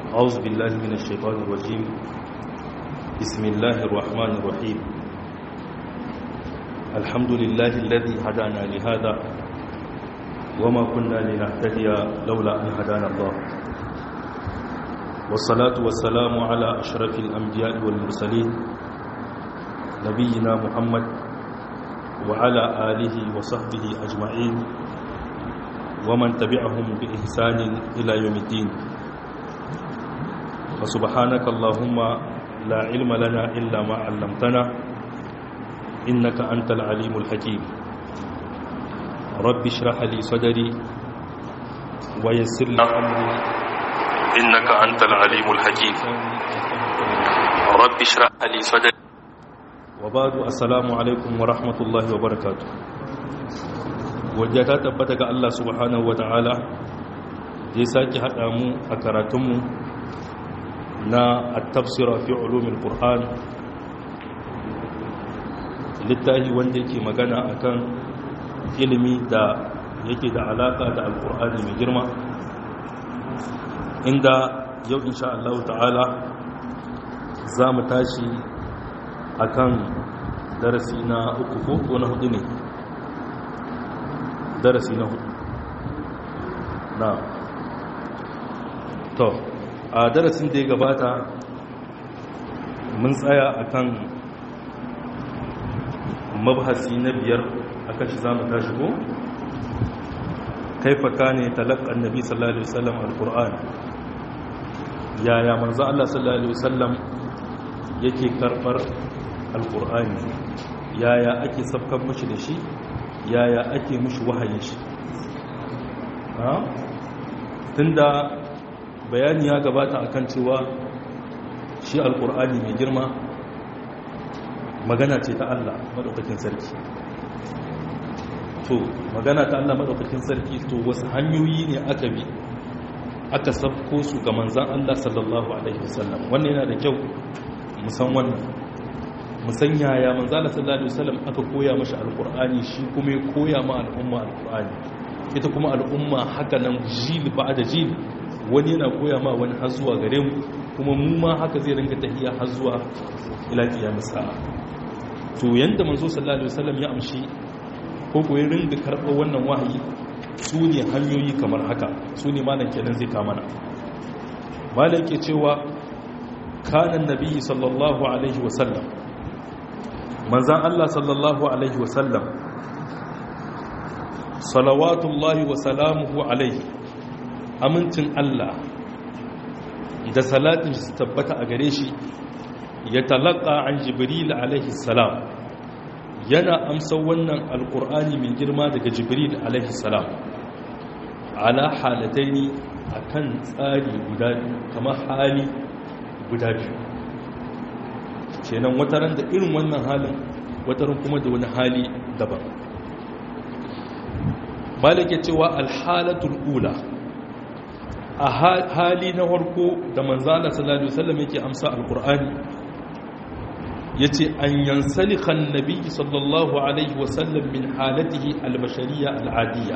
أعوذ بالله من الشيطان الرجيم بسم الله الرحمن الرحيم الحمد لله الذي هدانا لهذا وما كنا لنهتدي لولا أن هدانا الله والصلاة والسلام على أشرف الأنبياء والمرسلين نبينا محمد وعلى آله وصحبه أجمعين ومن تبعهم بإحسان إلى يوم الدين فسبحانك اللهم لا علم لنا إلا ما علمتنا إنك أنت العليم الحكيم رب اشرح لي صدري ويسر لي أمري إنك أنت العليم الحكيم رب اشرح لي صدري وبعد السلام عليكم ورحمة الله وبركاته wadda ta tabbata ga Allah subhanahu wa ta'ala ya sake haɗa mu a karatunmu na at-tafsira fi ulumil qur'an littafi wanda yake magana akan ilimi da yake da alaka da alqur'ani mai girma inda yau insha Allah ta'ala za mu tashi akan darasi na uku ko na hudu ne darasi na hudu na to a darasin da ya gabata mun tsaya akan mabhasi na biyar akan shi za mu tashi ko kaifa kane talakkan nabi sallallahu alaihi wasallam alquran yaya manzo Allah sallallahu alaihi wasallam yake karbar alqur'ani yaya ake sabkan mishi da shi yaya ake mishi wahayin shi tunda bayani ya gabata akan cewa shi alkur'ani mai girma magana ce ta Allah madaukakin sarki to magana ta Allah madaukakin sarki to wasu hanyoyi ne aka bi aka sabko su ga manzan Allah sallallahu alaihi wasallam wannan yana da kyau musan wannan musan yaya manzan Allah sallallahu alaihi wasallam aka koya mashi alkur'ani shi kuma ya koya ma al'umma alkur'ani ita kuma al'umma haka nan jil ba da jil wani yana koya ma wani har zuwa gare mu kuma mu ma haka zai ringa tafiya har zuwa ila kiyamis sa'a to yanda manzo sallallahu alaihi wasallam ya amshi ko ko ya ringa karɓar wannan wahayi su ne hanyoyi kamar haka su ne malam kenan zai kama na malam ke cewa kana annabi sallallahu alaihi wasallam manzan Allah sallallahu alaihi wasallam salawatullahi wa salamuhu alaihi amincin Allah da salatin su tabbata a gare shi ya talaka an jibril alaihi salam yana amsa wannan alkur'ani mai girma daga jibril alaihi salam ala halataini akan tsari guda biyu kamar hali guda biyu kenan wataran da irin wannan halin wataran kuma da wani hali daban malake cewa alhalatul ula a hali na farko da manzala sallallahu alaihi wasallam yake amsa alqur'ani yace an yansalika annabi sallallahu alaihi wasallam min halatihi albashariyya al'adiyya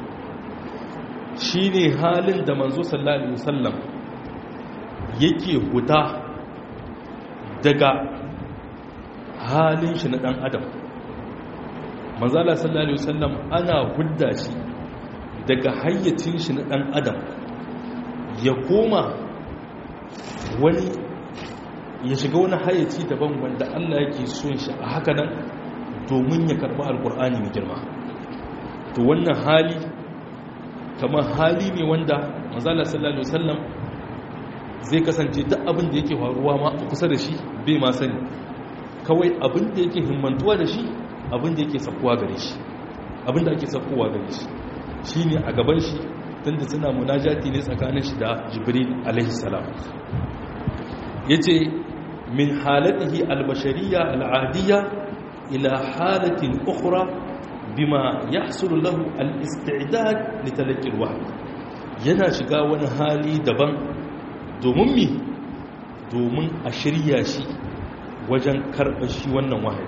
shine halin da manzo sallallahu alaihi wasallam yake huta daga halin shi na dan adam manzala sallallahu alaihi wasallam ana hudda shi daga hayyacin shi na dan adam ya koma wani ya shiga wani hayyaci daban wanda Allah yake son shi a haka nan domin ya karba alkur'ani mai girma to wannan hali kamar hali ne wanda manzala sallallahu alaihi wasallam zai kasance duk abin da yake faruwa ma a kusa da shi bai ma sani kawai abin da yake himmantuwa da shi abin da yake sakuwa gare shi abin da ake sakuwa gare shi shine a gaban shi tunda suna munajati ne tsakanin shi da jibril alaihi salam yace min halatihi albashariya al'adiyya ila halatin ukhra bima yahsulu lahu al-istidad li talaqi al-wahyi yana shiga wani hali daban domin mi domin a shirya shi wajen karɓar shi wannan wahayi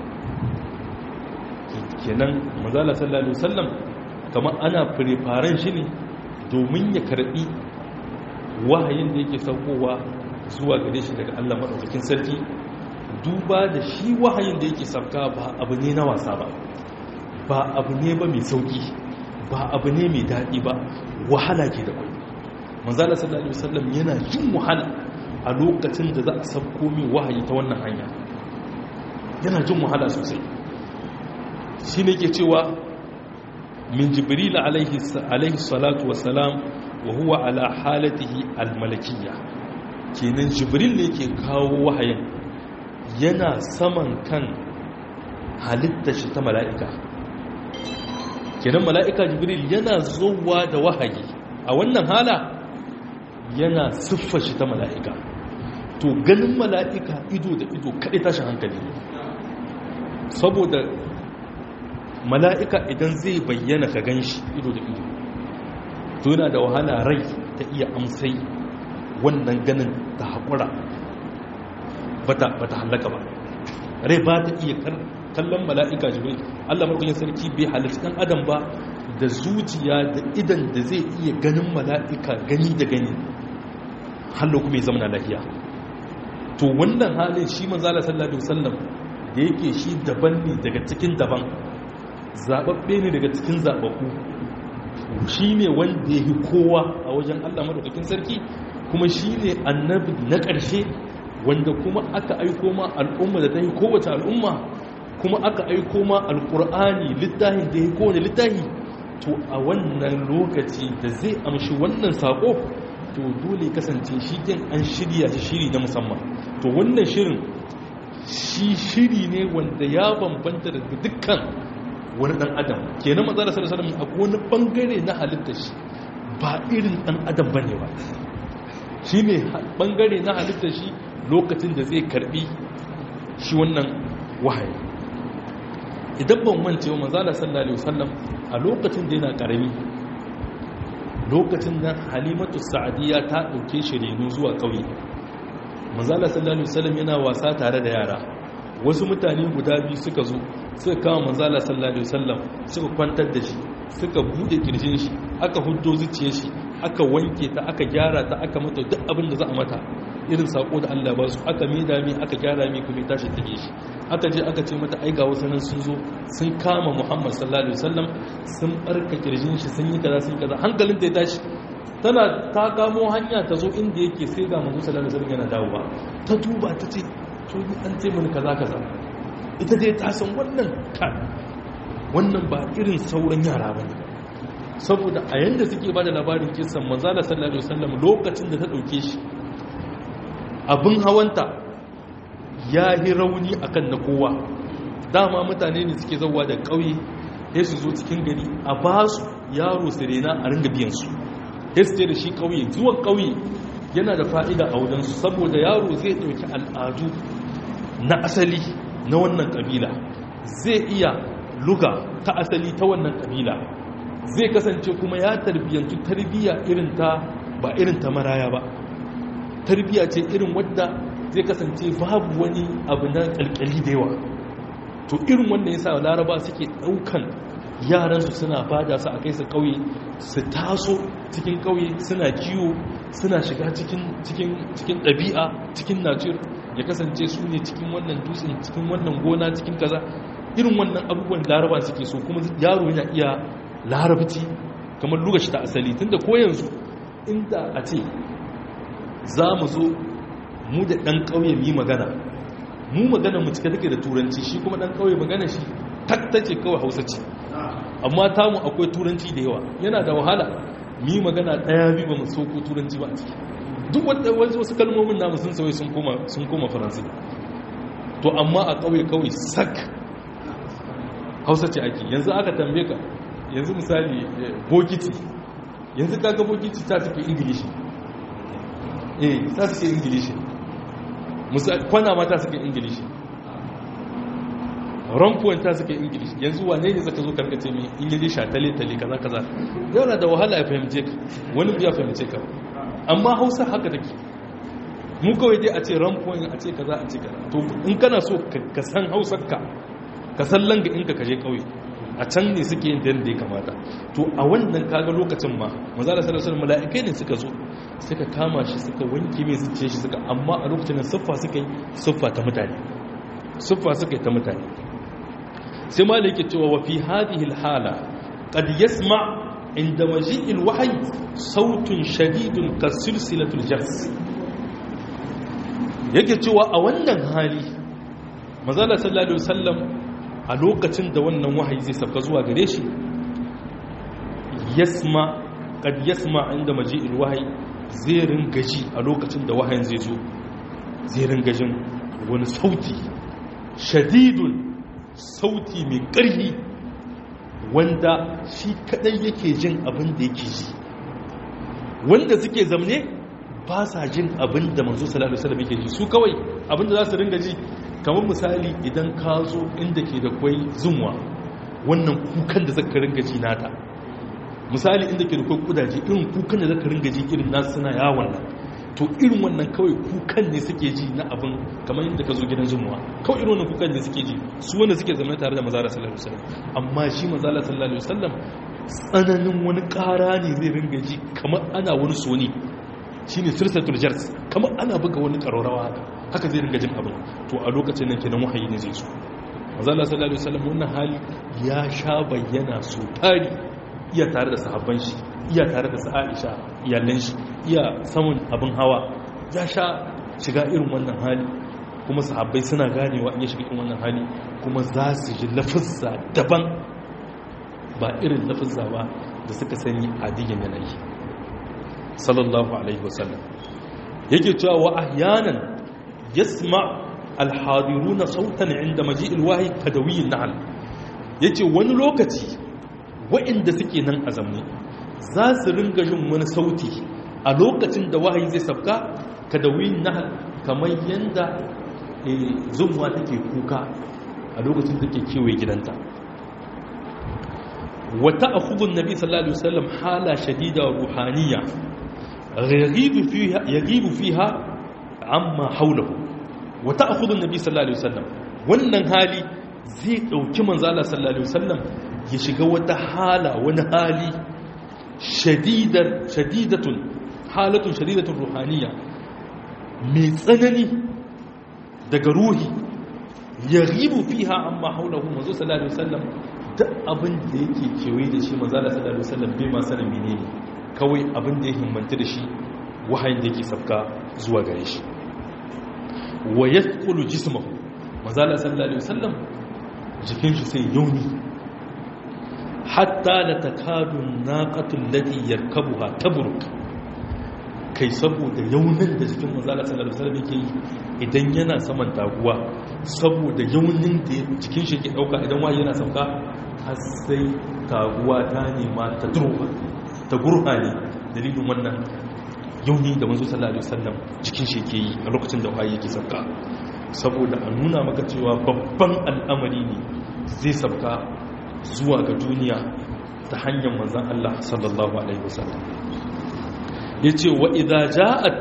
kenan mazala sallallahu alaihi wasallam kamar ana firifaren shi ne domin ya karbi wahayin da yake saukowa zuwa gare shi daga Allah maɗaukakin sarki duba da shi wahayin da yake sauka ba abu ne na wasa ba ba abu ne ba mai sauki ba abu ne mai daɗi ba wahala ke da kwai manzala sallallahu alaihi wasallam yana jin wahala a lokacin da za a sauko min wahayi ta wannan hanya yana jin wahala sosai shi ne ke cewa min jibril alaihi salatu wasalam wa huwa ala halatihi almalakiyya kenan jibril ne ke kawo wahayin yana saman kan halitta shi ta mala'ika kenan mala'ika jibril yana zowa da wahayi a wannan hala yana siffa shi ta mala'ika to ganin mala'ika ido da ido kaɗai tashin hankali saboda mala'ika idan zai bayyana ka gan shi ido da ido to yana da wahala rai ta iya amsai wannan ganin ta haƙura ba ta hallaka ba rai ba ta iya kallon mala'ika jibril allah marukun sarki bai halittu ɗan adam ba da zuciya da idan da zai iya ganin mala'ika gani da gani hallo kuma ya zama na lahiya to wannan halin shi manzala sallallahu alaihi wasallam da yake shi daban ne daga cikin daban zababbe ne daga cikin zababbu shi ne wanda ya yi kowa a wajen Allah madaukakin sarki kuma shi ne annabi na ƙarshe wanda kuma aka aiko ma al'umma da ta yi kowace al'umma kuma aka aiko ma alƙur'ani littafin da ya yi kowane littafi to a wannan lokaci da zai amshi wannan saƙo to dole kasance shi din an shirya shi shiri na musamman to wannan shirin shi shiri ne wanda ya bambanta da dukkan wani dan adam kenan manzo sallallahu alaihi wasallam akwai wani bangare na halittar shi ba irin dan adam bane ba shine bangare na halittar shi lokacin da zai karbi shi wannan wahayi idan ban mance wa manzo sallallahu alaihi wasallam a lokacin da yana karami lokacin da halimatu sa'adiyya ta dauke shi reno zuwa kauye manzala sallallahu alaihi wasallam yana wasa tare da yara wasu mutane guda biyu suka zo suka kama manzala sallallahu alaihi wasallam suka kwantar da shi suka bude kirjin shi aka huddo zuciyar shi aka wanke ta aka gyara ta aka mata duk abin da za a mata irin sako da Allah ba su aka mida mi aka gyara mi kuma tashi take shi aka je aka ce mata ai ga wasu nan sun zo sun kama Muhammad sallallahu alaihi wasallam sun barka kirjin shi sun yi kaza sun kaza hankalin ta ya tashi tana ta kamo hanya ta zo inda yake sai ga manzo sallallahu alaihi wasallam yana dawowa ta duba ta ce to ni an ce mini kaza kaza ita dai ta san wannan kan wannan ba irin sauran yara bane saboda a yanda suke bada labarin kisan manzo sallallahu alaihi wasallam lokacin da ta dauke shi abin hawanta ya yi rauni akan na kowa dama mutane ne suke zauwa da ƙauye sai su zo cikin gari a ba su yaro sirena a ringa biyansu sai su ce da shi ƙauye zuwan ƙauye yana da fa'ida a wajensu saboda yaro zai ɗauki al'adu na asali na wannan ƙabila zai iya luga ta asali ta wannan ƙabila zai kasance kuma ya tarbiyyantu tarbiyya irin ta ba irin ta maraya ba tarbiya ce irin wadda zai kasance babu wani abu na kalkali da yawa to irin wanda ya sa laraba suke daukan yaransu suna bada su a kai su kauye su taso cikin kauye suna kiwo suna shiga cikin ɗabi'a cikin nature ya kasance su ne cikin wannan dutsen cikin wannan gona cikin kaza irin wannan abubuwan laraba suke so kuma yaro yana iya larabci kamar lugashi ta asali tunda ko yanzu inda a ce za mu zo mu da ɗan ƙauye mu yi magana mu magana mu cika take da turanci shi kuma ɗan ƙauye magana shi tattace kawai hausa ce amma tamu akwai turanci da yawa yana da wahala mu yi magana ɗaya biyu ba mu sauko turanci ba a ciki duk wanda wasu kalmomin namu sun sauyi sun koma faransi to amma a ƙauye kawai sak hausa ce ake yanzu aka tambaye ka yanzu misali bokiti yanzu kaga bokiti ta tafi ingilishi eh ta suke ingilishi kwana ma ta suke ingilishi rampuwan ta suke ingilishi yanzu wane ne zaka zo karkace mai ingilishi a tale-tale kaza kaza yana da wahala ya fahimce ka wani ya fahimce ka amma hausa haka take mu kawai dai a ce rampuwan a ce kaza a ce kaza to in kana so ka san hausar ka ka san langa in ka kaje kauye a can ne suke yin da ya kamata to a wannan kaga lokacin ma manzala sallallahu alaihi mala'ikai ne suka zo suka kama shi suka wanke mai zuciya shi suka amma a lokacin nan siffa suka yi siffa ta mutane siffa suka yi ta mutane sai ma da yake cewa wa fi hadhihi hala qad yasma inda maji'il wahyi sautun shadidun kasilsilatul jars yake cewa a wannan hali manzala sallallahu alaihi wasallam a lokacin da wannan wahayi zai sauka zuwa gare shi yasma kad yasma inda maji'il wahayi zai ringaji a lokacin da wahayin zai zo zai ringajin wani sauti shadidun sauti mai ƙarfi wanda shi kadai yake jin abin da yake ji wanda suke zamne ba sa jin abin da manzo sallallahu alaihi wasallam yake ji su kawai abin da za su ringa ji kamar misali idan ka zo inda ke da kwai zunwa wannan kukan da zaka ringa ji nata misali inda ke da kwai kudaje irin kukan da zaka ringa ji irin nasu suna yawon nan to irin wannan kawai kukan ne suke ji na abin kamar yadda ka zo gidan zumuwa kawai irin wannan kukan ne suke ji su wanda suke zama tare da mazala sallallahu alaihi wasallam amma shi mazala sallallahu alaihi wasallam tsananin wani ƙara ne zai ringa ji kamar ana wani soni shine sirsatul jars kamar ana buga wani ƙararrawa haka haka zai ringa jin abin to a lokacin nan kenan wahayi ne zai so mazala sallallahu alaihi wasallam wannan hali ya sha bayyana su tari iya tare da sahabban shi iya tare da Aisha iyalan shi iya samun abin hawa ya sha shiga irin wannan hali kuma sahabbai suna ganewa in ya shiga irin wannan hali kuma za su ji lafizza daban ba irin lafizza ba da suka sani adiyan yanayi sallallahu alaihi wasallam yake cewa wa ahyanan yasma alhadiruna sautan inda maji'il wahyi kadawiyin nahl yace wani lokaci wa'inda suke nan a zamne za su ringa jin wani sauti a lokacin da wahayi zai sabka kadawiyin nahl kamar yanda zumwa take kuka a lokacin da ke kewaye gidanta wata akhudun nabi sallallahu alaihi wasallam hala shadida ruhaniya yagibu fiha amma haulahu wata akhudun nabi sallallahu alaihi wasallam wannan hali zai dauki manzala sallallahu alaihi wasallam ya shiga wata hala wani hali shadidar shadidatun halatun shadidatun ruhaniya mai tsanani daga ruhi yagibu fiha amma haulahu manzo sallallahu alaihi wasallam duk abin da yake kewaye da shi manzala sallallahu alaihi wasallam bai ma sanin menene kawai abin da ya himmanta da shi wahayin da yake safka zuwa gare shi wa yasqulu jismahu manzala sallallahu alaihi wasallam jikin shi sai yauni hatta la takadu naqatu allati yarkabuha tabruk kai saboda yaunin da jikin manzala sallallahu alaihi wasallam yake yi idan yana saman taguwa saboda yaunin da jikin shi ke dauka idan wahayi yana sauka har sai taguwa ta nema ta durwa ta gurha ne dalilin wannan yauni da manzo sallallahu alaihi wasallam cikin shi ke yi a lokacin da wahayi yake sabka saboda a nuna maka cewa babban al'amari ne zai sabka zuwa ga duniya ta hanyar manzon Allah sallallahu alaihi wasallam yace wa idza ja'at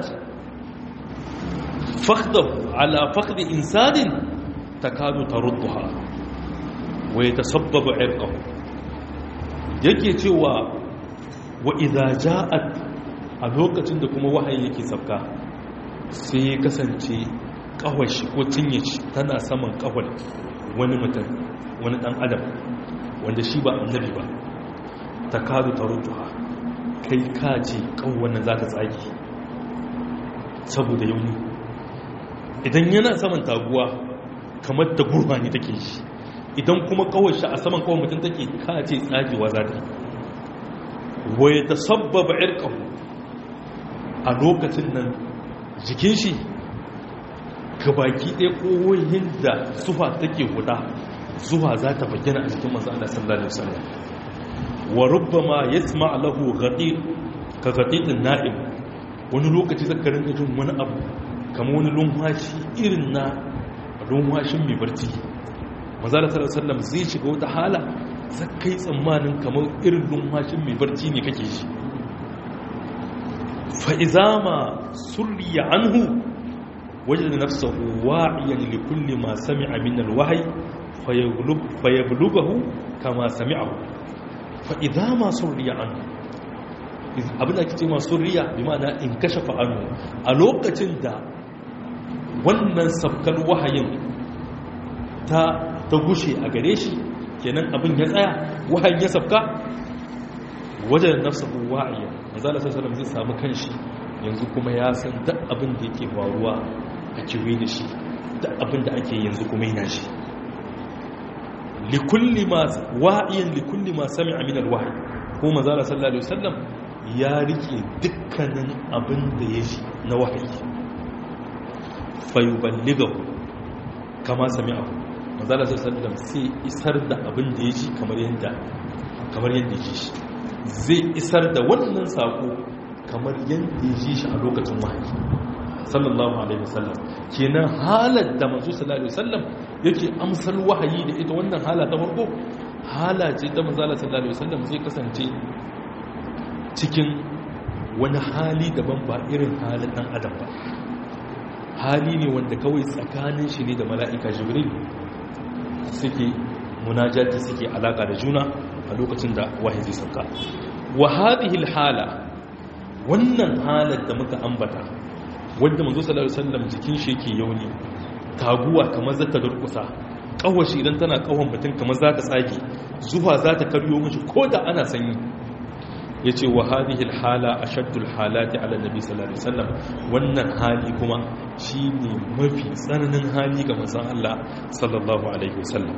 fakhdahu ala fakhdi insanin takadu tarudduha wa yatasabbabu irqahu yake cewa wa idza ja'at a lokacin da kuma wahayi yake sabka sai ya kasance kawashi ko cinye shi tana saman kawal wani mutum wani dan adam wanda shi ba annabi ba ta kadu ta rutuha kai kaji kawunan za ta tsagi saboda yauni idan yana saman taguwa kamar da gurba ne take shi idan kuma kawashi a saman kawai mutum take kace tsagewa za ta yi wai ta sabbaba irkahu a lokacin nan jikin shi gabaki ɗaya ƙohohin da sufa take huda zuwa za ta bayyana a jikin masu Allah sallallahu alaihi wasallam wa rubbama yasma lahu ghatir ka ghatitin na'im wani lokaci zaka rinka jin wani abu kamar wani lumhashi irin na lumhashin mai barci manzo Allah sallallahu alaihi wasallam zai shiga wata hala zakai tsammanin kamar irin lumhashin mai barci ne kake shi فإذا ما سري عنه وجد نفسه واعيا لكل ما سمع من الوحي فيبلغ فيبلغه kama sami'ahu fa idza ma surriya anhu abin da ake ce masu riya bi ma'ana in kashe fa'anu a lokacin da wannan sabkar wahayin ta ta gushe a gare shi kenan abin ya tsaya wahayin ya sabka wajen nafsa wa'ayya manzala sallallahu zai samu kanshi yanzu kuma ya san duk abin da yake faruwa a kiwe da shi duk abin da ake yanzu kuma yana shi likulli ma wa'iyan likulli ma sami'a min alwahyi ko manzala sallallahu alaihi wasallam ya rike dukkanin abin da ya ji na wahayi fayuballigahu kama sami'ahu manzala sallallahu sai isar da abin da ya ji kamar yadda kamar yadda ji shi zai isar da wannan sako kamar yadda ya ji shi a lokacin wahayi sallallahu alaihi wasallam kenan halar da manzo sallallahu alaihi wasallam yake amsar wahayi da ita wannan hala ta farko hala ce ta manzala sallallahu alaihi wasallam zai kasance cikin wani hali daban ba irin halin dan adam ba hali ne wanda kawai tsakanin shi ne da mala'ika jibril suke munajati suke alaka da juna a lokacin da wahayi zai sauka wa hadhihi hala wannan halar da muka ambata wanda manzo sallallahu alaihi wasallam jikin shi yake yauni taguwa kamar zata durkusa kawashi idan tana kawon mutum kamar za ta tsage zuwa za ta karyo mishi ko da ana sanyi ya ce wa hadihil hala a shaddul halati ala nabi sallallahu alaihi wasallam wannan hali kuma shi ne mafi tsananin hali ga manzon Allah sallallahu alaihi wasallam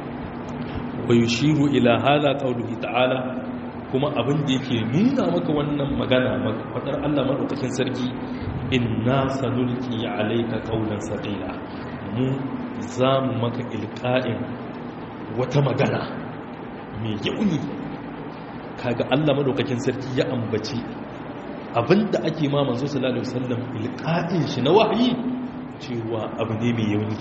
wa yushiru ila hala qawlihi ta'ala kuma abin da yake nuna maka wannan magana fadar Allah madaukakin sarki inna sanulqi alayka qawlan saqila mu za mu maka ilqa'in wata magana mai yauni kaga Allah madaukakin sarki ya ambaci abinda ake ma manzo sallallahu alaihi wasallam ilqa'in shi na wahayi cewa abu ne mai yauni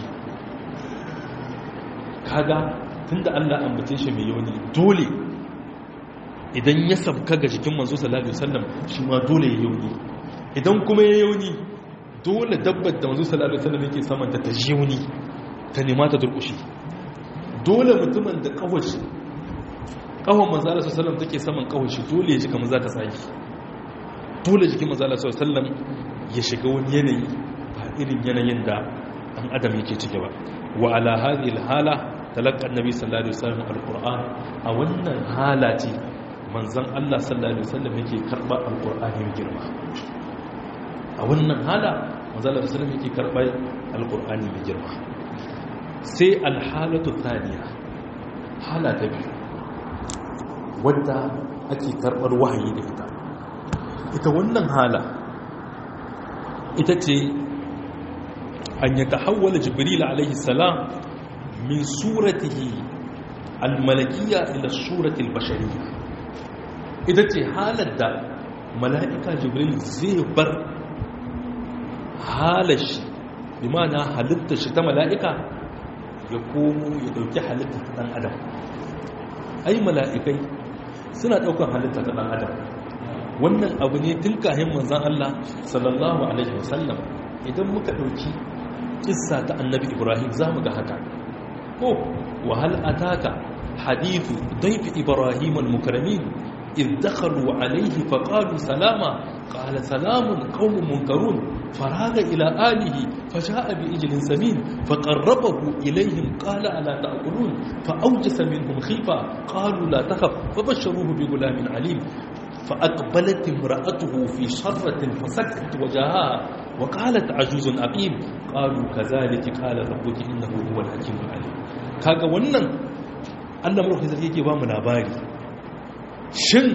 kaga tunda Allah ambace shi mai yauni dole idan ya sabka ga jikin manzo sallallahu alaihi wasallam shi ma dole ya yauni idan kuma ya yauni dole dabbar da manzo sallallahu alaihi wasallam yake saman ta ta yauni ta nema ta durkushi dole mutumin da kawashi kawon manzala sallam take saman kawon shi dole ya ji kamar za ta saki dole jikin manzala sallam ya shiga wani yanayi ba irin yanayin da an adam yake cike ba wa ala hadhihi alhala talaqqa annabi sallallahu alaihi wasallam alquran a wannan hala ce manzon Allah sallallahu alaihi wasallam yake karba alqur'ani mai girma a wannan hala manzon Allah sallallahu alaihi wasallam yake karba alqur'ani mai girma sai alhalatu thaniya hala ta biyu wadda ake karɓar wahayi da ita ita wannan hala ita ce an yi tahawwala jibril alaihi salam min suratihi almalakiya ila suratil bashariya ita ce halar da mala'ika jibril zai bar halar shi bi mana halitta shi ta mala'ika ya komo ya dauki halitta ta ɗan adam ai mala'ikai suna ɗaukar halitta ta ɗan adam wannan abu ne tun kahin manzan Allah sallallahu alaihi wasallam idan muka ɗauki ƙissa ta annabi ibrahim za mu ga haka ko wahal ataka hadithu daifi ibrahim al-mukramin إذ دخلوا عليه فقالوا سلاما قال سلام قوم منكرون فراغ إلى آله فجاء بإجل سمين فقربه إليهم قال ألا تأكلون فأوجس منهم خيفة قالوا لا تخف فبشروه بغلام عليم فأقبلت امرأته في شرة فسكت وجهها وقالت عجوز أقيم قالوا كذلك قال ربك إنه هو الحكيم العليم كاغا ونن Allah mulkin sarki yake ba mu labari shin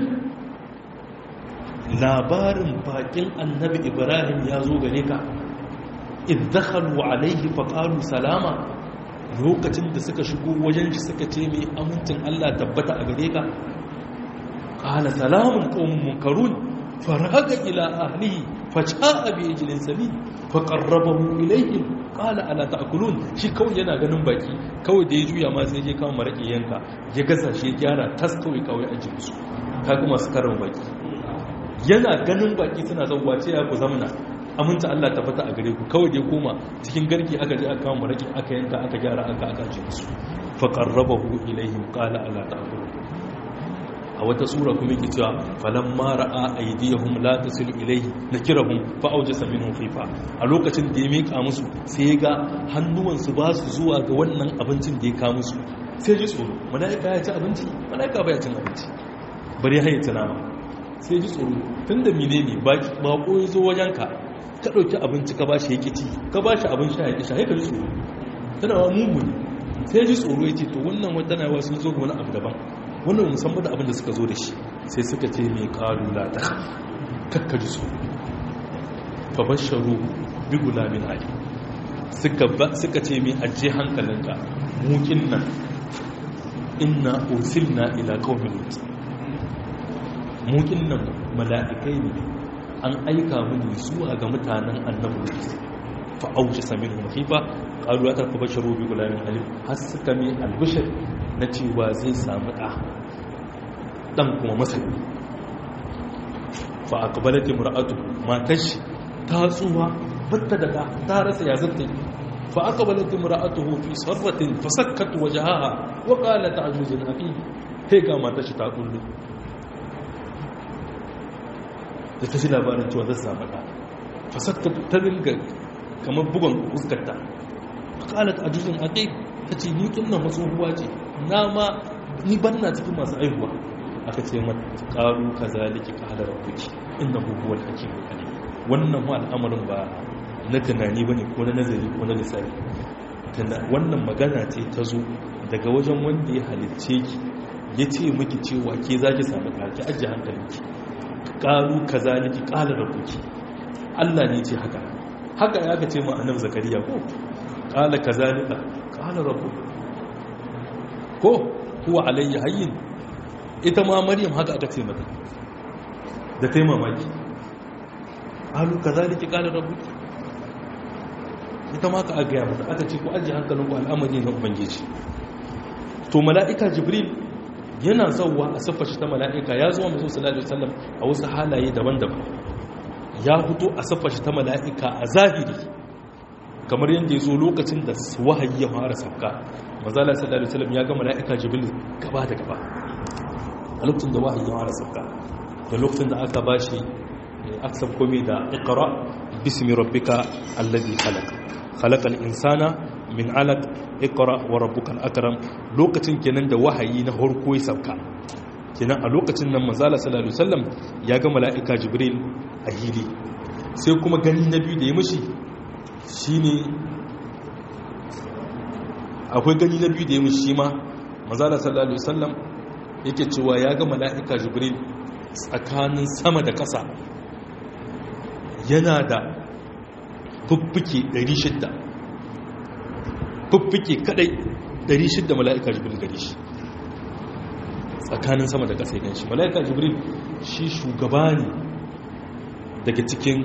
labarin bakin annabi ibrahim ya zo gare ka iddakhalu alaihi faqalu salama lokacin da suka shigo wajen shi suka ce mai amincin Allah tabbata a gare ka qala salamun qaumun munkarun faraga ila ahlihi faja'a bi ijlin samin faqarrabahu ilayhim qala ala ta'kulun shi kawai yana ganin baki kawai da ya juya ma sai je kawo maraki yanka ya gasa shi ya gyara tas kawai kawai a jinsu kaga masu karin baki yana ganin baki suna zauwa ce ya ku zamana aminta Allah ta fata a gare ku kawai dai koma cikin garki aka je aka kama maraki aka yanka aka gyara aka aka ji musu fa qarrabahu ilaihim qala ala ta'kulu a wata sura kuma yake cewa falamma ra'a aydiyahum la tasilu ilayhi nakirahum fa awjasa minhum khifa a lokacin da ya mika musu sai ya ga hannuwansu ba su zuwa ga wannan abincin da ya ka musu sai ji tsoro malaika ya ci abinci malaika ba ya cin abinci bari ya hayyata nama sai ji tsoro tunda menene baki bako ya zo wajenka ka dauki abinci ka bashi yake ci ka bashi abin sha yake sha ya ji tsoro tana wa mugu ne sai ji tsoro ya ce to wannan wata na wasu zo ga wani abu daban wannan musamman da abin da suka zo da shi sai suka ce mai kalula ta kakkaji su fabasharu bi gulamin ali suka ce mai ajiye hankalinka mukin nan inna ursilna ila qaumin lut mukin nan mala'ikai ne an aika mini zuwa ga mutanen annabi lut fa auja saminhum khifa qalu la tabasharu bi gulamin ali har suka mai albishir na cewa zai samu ɗa ɗan kuma masani fa a kabalati mura'atu matar shi ta tsuwa batta da ta ta rasa ya zanta fa a kabalati mura'atu fi sarratin fa sakkatu waje haha wa ƙala ta ajuzin haƙi sai ga matar shi ta kullu da ta shi labarin cewa zai samu ɗa fa sakkatu ta dinga kamar bugon fuskarta fa ƙala ta ajuzin haƙi ta ce ni tunan wasu ruwa ce na ma ni ban na cikin masu aihuwa aka ce mata ƙaru ka zaliki ka halar kuki inda hukuwar hakim ne wannan ma al'amarin ba na tunani ba ne ko na nazari ko na lissafi wannan magana ce ta zo daga wajen wanda ya halicce ki ya ce miki cewa ke za ki samu ƙarki ajiye hankalinki ƙaru ka zaliki ƙalar kuki allah ne ce haka haka ya ka ce ma annabi zakariya ko ƙala ka zalika ƙalar rabu ko huwa alayya hayyin ita ma maryam haka aka ce mata da ta yi mamaki alu ka zaliki ƙalar rabu ita ma ka a gaya mata aka ce ku ajiye hankalin ku al'amari na ubangiji to mala'ika jibril yana zauwa a siffar shi ta mala'ika ya zuwa masu salatu sallam a wasu halaye daban-daban ya fito a siffar shi ta mala'ika a zahiri kamar yadda ya zo lokacin da wahayi ya fara sauka mazala sallallahu alaihi wasallam ya ga mala'ika jibril gaba da gaba a lokacin da wahayi ya fara sauka da lokacin da aka bashi aksab komai da iqra bismi rabbika alladhi khalaq khalaqal insana min alaq iqra wa rabbukal akram lokacin kenan da wahayi na farko ya sauka kenan a lokacin nan mazala sallallahu alaihi wasallam ya ga mala'ika jibril a hili sai kuma gani na biyu da ya mishi shine akwai gani na biyu da ya mishi ma mazala sallallahu alaihi wasallam yake cewa ya ga mala'ika jibril tsakanin sama da ƙasa yana da fuffuke 600 fuffuke kadai 600 mala'ika jibril gari shi tsakanin sama da ƙasa ya shi mala'ika jibril shi shugaba ne daga cikin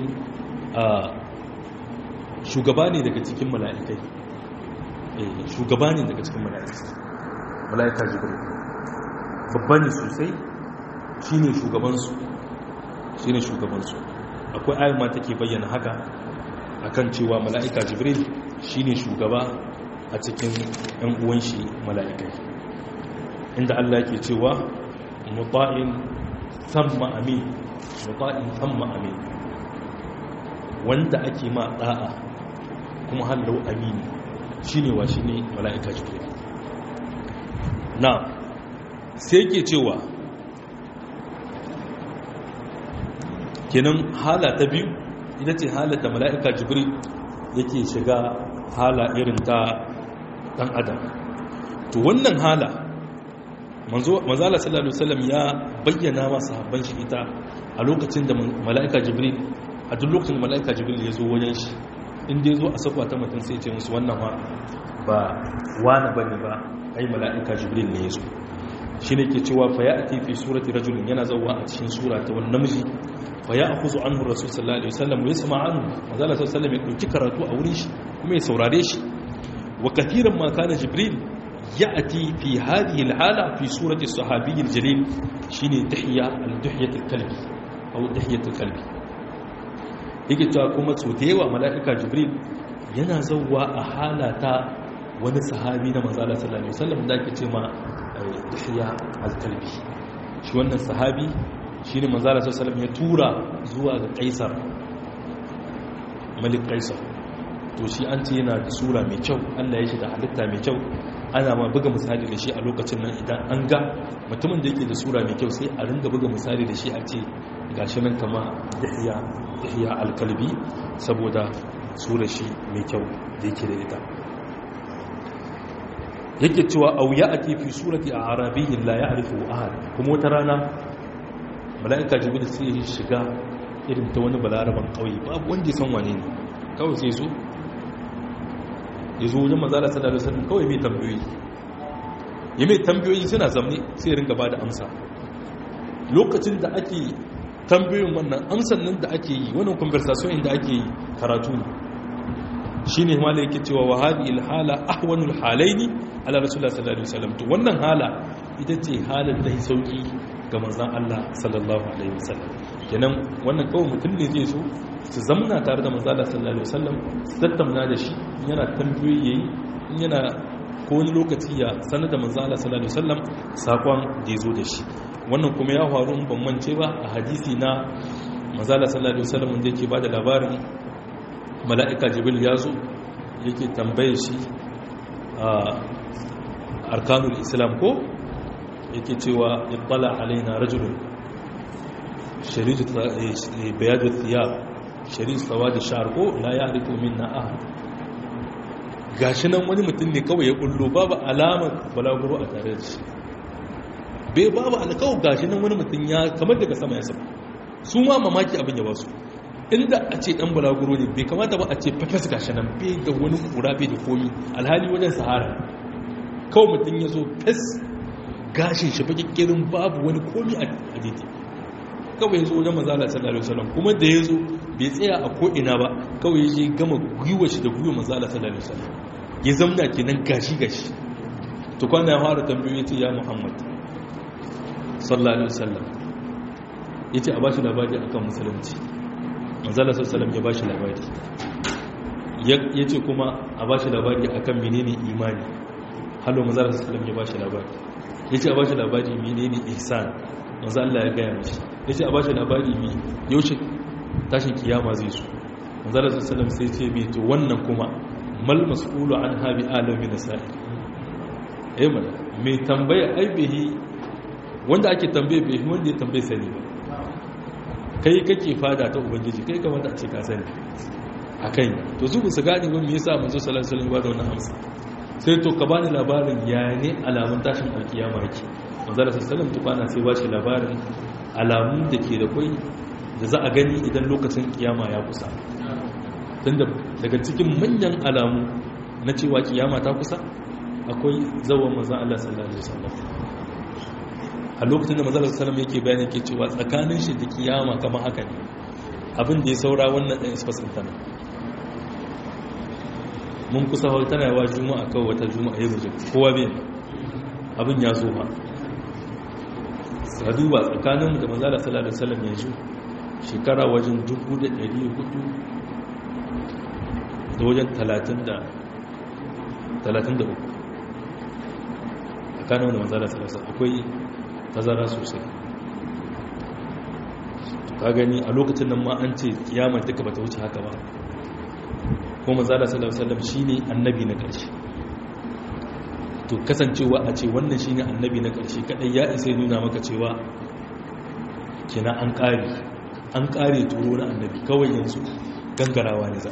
shugaba ne daga cikin mala'ikai shugaba ne daga cikin mala'ikai mala'ika jibril babba ne sosai shi ne shugabansu shi ne shugabansu akwai ayin ma take bayyana haka akan cewa mala'ika jibril shi ne shugaba a cikin ‘yan uwan shi mala'ikai inda Allah ke cewa muta'in samma amin muta'in samma amin wanda ake ma ɗa'a kuma hallau amini shi ne wa shi ne mala'ika jibril na sai ke cewa kenan hala ta biyu ita ce hala da mala'ika jibril yake shiga hala irin ta ɗan adam to wannan hala manzala sallallahu alaihi wasallam ya bayyana masu habban shi ita a lokacin da mala'ika jibril a duk lokacin mala'ika jibril ya zo wajen shi inda ya zo a sakwa ta mutum sai ce musu wannan ba wani bane ba ai mala'ika jibril ne ya zo shi ne ke cewa fa ya ati fi surati rajulin yana zauwa a cikin sura ta wani namiji fa ya akuzu anhu rasul sallallahu alaihi wasallam ya sama anhu manzo Allah sallallahu alaihi ya dauki karatu a wurin shi kuma ya saurare shi wa kathiran ma kana jibril ya'ti fi hadhihi al-hala fi surati sahabi al-jalil shine tahiyya al-duhyat al-kalbi aw tahiyat al-kalbi yake cewa kuma so da yawa mala'ika jibril yana zauwa a halata wani sahabi na manzala sallallahu alaihi wasallam da ake ce ma Yahya al-Kalbi shi wannan sahabi shine manzala sallallahu alaihi wasallam ya tura zuwa ga Kaisar Malik Kaisar to shi an ce yana da sura mai kyau Allah ya shi da halitta mai kyau ana ma buga misali da shi a lokacin nan idan an ga mutumin da yake da sura mai kyau sai a ringa buga misali da shi a ce gashi nan kama Yahya Yahya al-Kalbi saboda sura shi mai kyau da yake da ita yake cewa au ya ake fi surati a arabiyyin la ya arifu ahad kuma wata rana mala'ika jibril sai ya shiga irin ta wani balaraban kauye babu wanda ya san wane ne kawai sai zo ya zo wajen manzala sallallahu alaihi wasallam kawai mai tambayoyi ya mai tambayoyi suna zamne sai ya ringa ba da amsa lokacin da ake tambayoyin wannan amsan nan da ake yi wannan conversation da ake yi karatu ne shine ma da yake cewa wa hadi ilhala ahwanul halaini ala rasulullah sallallahu alaihi wasallam to wannan hala ita ce halin da sauki ga manzon Allah sallallahu alaihi wasallam kenan wannan kawai mutum ne zai so su zamna tare da manzon Allah sallallahu alaihi wasallam su tattauna da shi yana tambayoyi yayi yana ko wani lokaci ya sanar da manzon Allah sallallahu alaihi wasallam sakon da ya zo da shi wannan kuma ya faru in ban mance ba a hadisi na manzon Allah sallallahu alaihi wasallam da yake bada labarin mala'ika jibril ya zo yake tambaye shi a arkanul islam ko yake cewa ibbala alaina rajulun bayadu thiyab shari'u tsawa da sha'ar ko la ya hariko min na ahad gashi nan wani mutum ne kawai ya kullo babu alamar balaguro a tare da shi bai babu alkawar gashi nan wani mutum ya kamar daga sama ya sama su ma mamaki abin ya ba su inda a ce dan balaguro ne bai kamata ba a ce fafes gashi nan bai da wani kura bai da komi alhali wajen sahara kawai mutum ya zo fes gashin shi fakikkirin babu wani komi a daidai kawai ya zo wajen mazala sallallahu alaihi wasallam kuma da ya zo bai tsaya a ko'ina ba kawai ya je gama gwiwa shi da gwiwa mazala sallallahu alaihi wasallam ya zamna kenan gashi gashi to kwana ya fara tambayoyi ce ya muhammad sallallahu alaihi wasallam ya ce a bashi labari akan musulunci manzala sassalam ya ba shi labari ya ce kuma a ba shi labari a kan menene imani hallo manzala sassalam ya ba shi labari ya ce a ba shi labari menene ihsan manzo Allah ya gaya mashi ya ce a ba shi labari mi yaushe tashin kiyama zai su manzala sassalam sai ce mai to wannan kuma mal mas'ulu an habi alamin nasa'i eh mana mai tambaya aibihi wanda ake tambaye bai wanda ya tambaye sani ba kai kake fada ta ubangiji kai kamata a ce ka sani a kai to su su gane ba me yasa manzo sallallahu alaihi wasallam ba da wannan amsa sai to ka bani labarin ya ne alamun tashin alkiyama yake manzo sallallahu alaihi wasallam tukana sai ba shi labarin alamun da ke da kai da za a gani idan lokacin kiyama ya kusa tunda daga cikin manyan alamu na cewa kiyama ta kusa akwai zawon manzo Allah sallallahu alaihi wasallam a lokacin da mazalar salam yake bayani ke cewa tsakanin shi da kiyama kama haka ne abin da ya saura wannan ɗan isfasin tana mun kusa hau tana yawa juma'a kawai wata juma'a ya rujin kowa bin abin ya zo ba sa duba tsakanin da mazalar salam salam ya ju shekara wajen 1400 da wajen 33 tsakanin da mazalar salam akwai tazara sosai ka gani a lokacin nan ma an ce kiyama duka bata wuce haka ba ko manzala sallallahu alaihi wasallam shine annabi na ƙarshe to kasancewa a ce wannan shine annabi na ƙarshe kadai ya isa nuna maka cewa kina an ƙare an ƙare turo na annabi kawai yanzu gangarawa ne za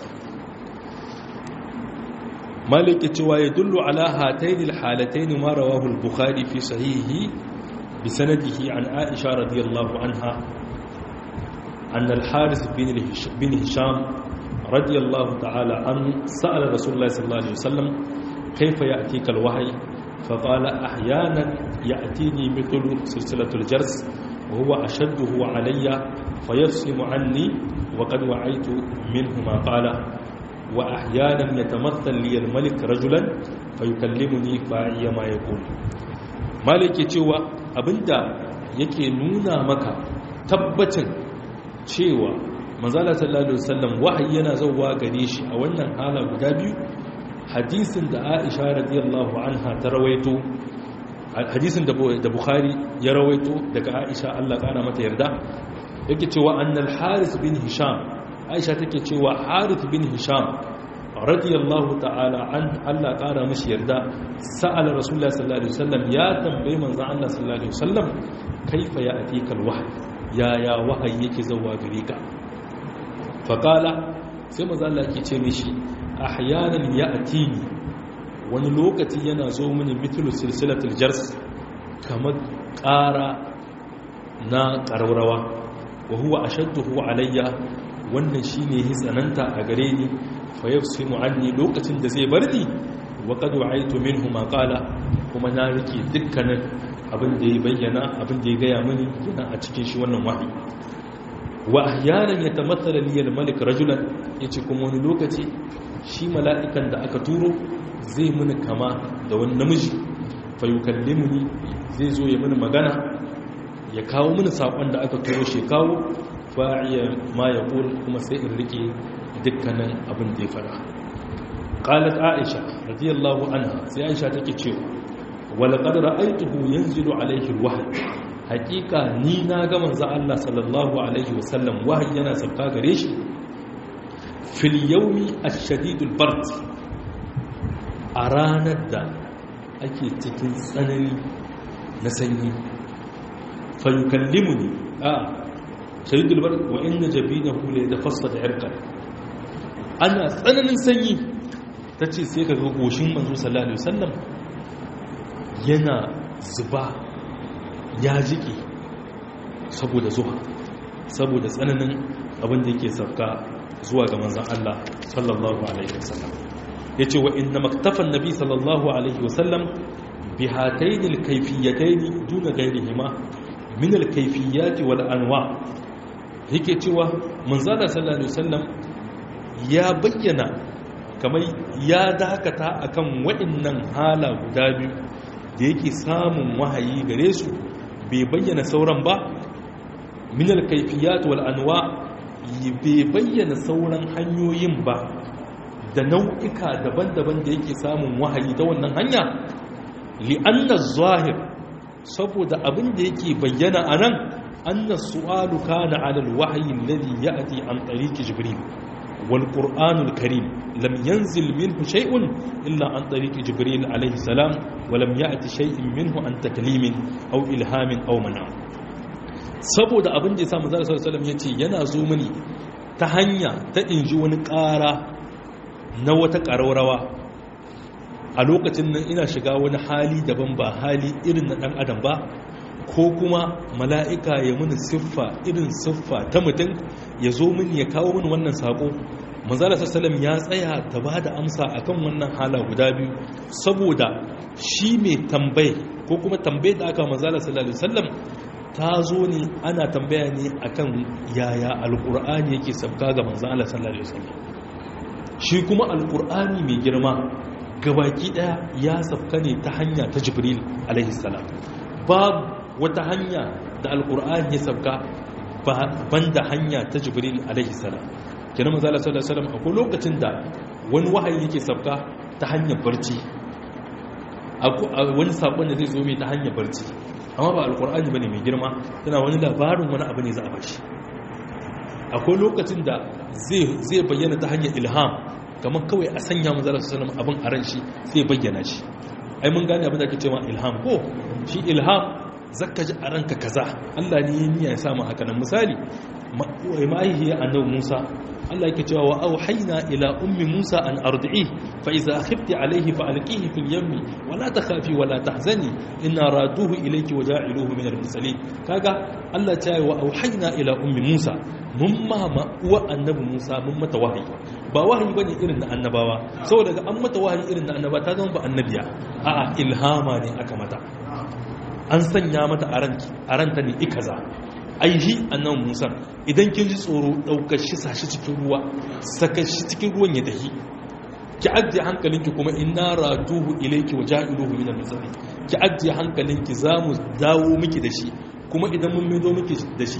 malik cewa ya dullu ala hatayn alhalatayn ma rawahu al-bukhari fi sahihi بسنده عن عائشة رضي الله عنها أن الحارث بن هشام رضي الله تعالى عنه سأل رسول الله صلى الله عليه وسلم كيف يأتيك الوحي فقال أحيانا يأتيني مثل سلسلة الجرس وهو أشده علي فيفصم عني وقد وعيت منه ما قال وأحيانا يتمثل لي الملك رجلا فيكلمني فأعي ما يقول مالك يتوى abinda yake nuna maka tabbacin cewa manzala sallallahu alaihi wasallam wahayi yana zauwa gare shi a wannan hala guda biyu hadisin da Aisha radiyallahu anha ta rawaito hadisin da Bukhari ya rawaito daga Aisha Allah kana mata yarda yake cewa annal Harith bin Hisham Aisha take cewa Harith bin Hisham radiyallahu ta'ala an Allah kara mishi yarda sa'ala Rasulullah sallallahu alaihi wasallam ya tambaye manzon Allah sallallahu alaihi wasallam kaifa ya atikal wahyi ya ya wahayi yake zauwa gare ka faqala sai manzon Allah yake ce mishi ahyanan ya'tini wani lokaci yana zo mini mithlu silsilatul jars kamar ƙara na ƙararrawa wa huwa ashadduhu alayya wannan shine ya tsananta a gare ni fa yafsimu anni lokacin da zai bar ni wa qad wa'aytu minhu ma qala kuma na rike dukkanin abin da ya bayyana abin da ya gaya mini yana a cikin shi wannan wahayi wa ahyanan yatamathala li al-malik rajulan yace kuma wani lokaci shi mala'ikan da aka turo zai mini kama da wani namiji fa yukallimuni zai zo ya mini magana ya kawo mini sakon da aka turo shi kawo fa'iya ma ya kuma sai in rike dukkanin abin da ya fara qalat aisha radiyallahu anha sai aisha take cewa wala qad ra'aytuhu yanzilu alayhi alwahy haqiqa ni na ga manzo Allah sallallahu alaihi wasallam wahayi yana sauka gare shi fil yawmi ash-shadid al-bard a ranar da ake cikin tsanani na sanyi fa yukallimuni a shadid al-bard wa inna jabinahu la yatafassad irqan ana tsananin sanyi tace sai kaga goshin manzo sallallahu alaihi wasallam yana zuba ya jiki saboda zuwa saboda tsananin abin da yake sauka zuwa ga manzan Allah sallallahu alaihi wasallam yace wa inna maktafan nabi sallallahu alaihi wasallam bi hatayn alkayfiyatayn duna ghayrihima min alkayfiyat wal anwa yake cewa manzan Allah sallallahu alaihi wasallam ya bayyana kamar ya dakata akan waɗannan hala guda biyu da yake samun wahayi gare su bai bayyana sauran ba minal kaifiyat wal anwa bai bayyana sauran hanyoyin ba da nau'ika daban-daban da yake samun wahayi ta wannan hanya li'anna zahir saboda abin da yake bayyana a nan anna su'alu kana 'ala al-wahyi alladhi ya'ti an tariqi jibril والقرآن الكريم لم ينزل منه شيء إلا عن طريق جبريل عليه السلام ولم يأتي شيء منه عن تكليم أو إلهام أو منع saboda abin da ya samu zara sallallahu ya ce yana zo mini ta hanya ta inji wani ƙara na wata ƙararrawa a lokacin nan ina shiga wani hali daban ba hali irin na ɗan adam ba ko kuma mala'ika ya mini siffa irin siffa ta mutum ya zo mini ya kawo mini wannan saƙo manzala sassalam ya tsaya ta ba da amsa a kan wannan hala guda biyu saboda shi mai tambaye ko kuma tambaye da aka manzala sallallahu sallam ta zo ne ana tambaya ne akan yaya alƙur'ani yake sabka ga manzala sallallahu sallam shi kuma alƙur'ani mai girma gabaki ɗaya ya sabka ne ta hanya ta jibril alaihi salam babu wata hanya da alkur'ani ya sabka banda hanya ta jibril alaihi salam kina manzo Allah sallallahu alaihi wasallam akwai lokacin da wani wahayi yake sabka ta hanyar barci wani sakon da zai zo mai ta hanyar barci amma ba alkur'ani bane mai girma tana wani labarin wani abu ne za a bashi akwai lokacin da zai bayyana ta hanyar ilham kamar kawai a sanya manzo Allah sallallahu alaihi wasallam abin a ran shi sai bayyana shi ai mun gane abin da ake cewa ilham ko shi ilham zaka ji a ranka kaza Allah ne ya niyya ya samu haka nan misali ma'aihi annabi Musa Allah yake cewa wa auhayna ila ummi Musa an ardi'i fa idza khifti alayhi fa alqihi fil yammi wa la takhafi wa la tahzani inna raduhu ilayki wa ja'iluhu min al-mursalin kaga Allah ya ce wa auhayna ila ummi Musa mun ma uwa annabi Musa mun mata wahayi ba wahayi bane irin na annabawa saboda ga an mata wahayi irin na annaba ta zama ba annabiya a'a ilhama ne aka mata an sanya mata a ranta ne ikaza aihi annan musa idan kin ji tsoro daukar shi sashi cikin ruwa saka shi cikin ruwan ya dahi ki ajiye hankalinki kuma inna raduhu ilayki wa ja'iluhu min al-mursalin ki ajiye hankalinki zamu dawo miki da shi kuma idan mun maido miki da shi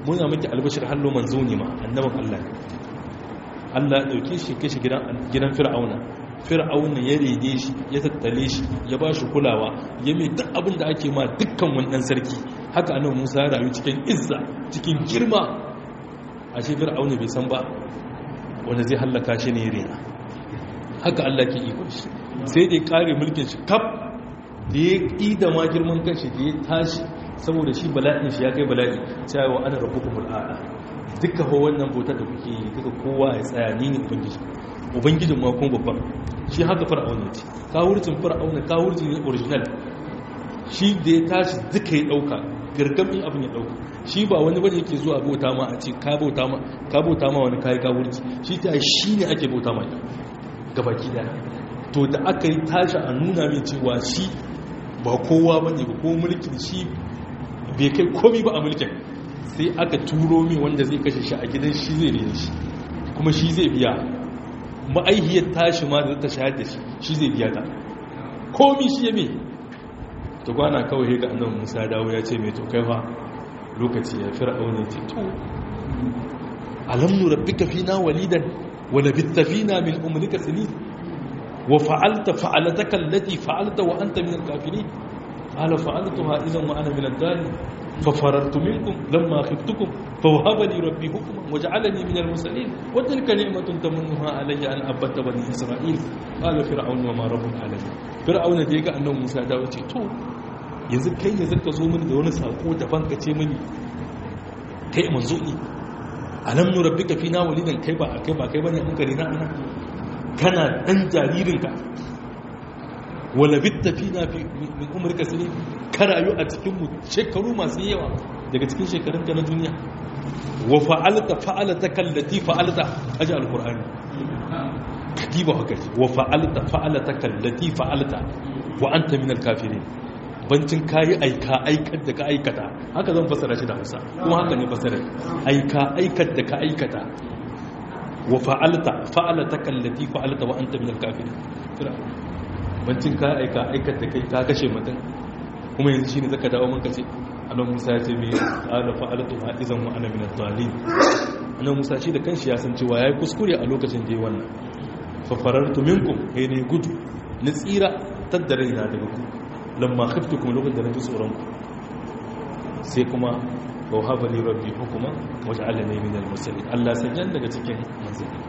muna miki albashir hallo manzo ne ma annabin Allah Allah ya dauke shi kai shi gidan gidan Fir'auna Fir'auna ya rede shi ya tattale shi ya ba shi kulawa ya mai duk abin da ake ma dukkan wannan sarki haka annabi Musa ya rayu cikin izza cikin girma ashe Fir'auna bai san ba wanda zai hallaka shi ne rena haka Allah ke iko shi sai da ya kare mulkin shi kaf da ya ƙi da ma girman kanshi da ya tashi saboda shi bala'in shi ya kai bala'i cewa ana rabbukumul a'la duka ho wannan bautar da kuke yi duka kowa ya tsaya ni ne ubangiji ubangijin ma kuma babban shi haka fir'auna ce kawurcin fir'auna kawurci ne original shi da ya tashi duka ya dauka gargamin abin ya dauka shi ba wani bane yake zuwa bauta ma a ce ka bauta ma ka bauta ma wani kai kawurci shi ta shi ne ake bauta ma gabaki daya to da aka yi tashi a nuna min cewa shi ba kowa bane ba ko mulkin shi bai kai komi ba a mulkin sai aka turo min wanda zai kashe shi a gidan shi zai rene shi kuma shi zai biya ma'aihiyar tashi ma da ta shahar da shi shi zai biya ta komi shi ya mai ta kwana kawai ga annan musa dawo ya ce mai to kai fa lokaci ya fi ra'aunin ce to alamnu rabbika fina walidan wa labitta fina min umrika sinin wa fa'alta fa'alataka allati fa'alta wa anta min al-kafirin قال فعلتها إذا وأنا من الدالي ففررت منكم لما خفتكم فوهب لي ربي حكما وجعلني من المرسلين وتلك نعمة تمنها علي أن أبت بني إسرائيل قال فرعون وما رب العالمين فرعون da yaga annabi Musa da wace to yanzu kai ne zaka zo mini da wani sako daban ka ce mini kai manzo ne alam nu rabbika fina walidan kai ba kai ba kai bane an kare na ana kana dan jaririnka wala bitta fina fi min umrika sinin ka rayu a cikin mu shekaru masu yawa daga cikin shekarun ka na duniya wa fa'alta fa'alata kallati fa'alta aji alqur'ani kadiba haka wa fa'alta fa'alata kallati fa'alta wa anta min alkafirin bancin kayi aika aikar da ka aikata haka zan fasara shi da Hausa kuma haka ne fasara aika aikar da ka aikata wa fa'alta fa'alata kallati fa'alta wa anta min alkafirin bancin ka aika aikar da kai ka kashe mutum kuma yanzu shine zaka dawo manka ce annabi Musa ya ce me qala fa'altu ha idan wa ana min ad-dallin annabi Musa shi da kanshi ya san cewa yayi kuskure a lokacin da yayi wannan fa farartu minkum kai ne gudu ni tsira taddare ina daga ku lamma khiftukum lokacin da naji tsoron ku sai kuma wa haba li rabbi hukuma waj'alni min al-mursalin Allah sanyan daga cikin manzanni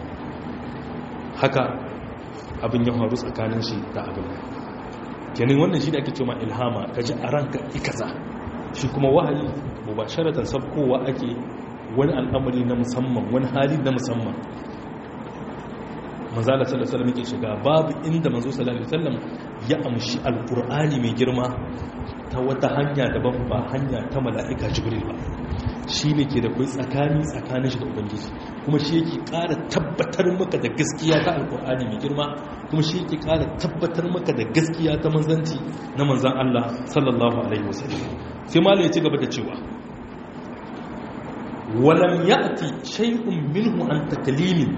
haka abin ya faru tsakanin shi da abin kenan wannan shi da ake cewa ilhama ka ji a ranka ikaza shi kuma wahayi ba sharatan sabkowa ake wani al'amari na musamman wani hali na musamman manzala sallallahu alaihi wasallam yake shiga babu inda manzo sallallahu alaihi wasallam ya amshi alqur'ani mai girma ta wata hanya daban ba hanya ta mala'ika jibril ba shi ne ke da kai tsakani tsakanin shi da ubangiji kuma shi yake ƙara tabbatar maka da gaskiya ta alƙur'ani mai girma kuma shi yake ƙara tabbatar maka da gaskiya ta manzanci na manzan Allah sallallahu alaihi wasallam sai malam ya ci gaba da cewa walam ya'ti shay'un minhu an taklimin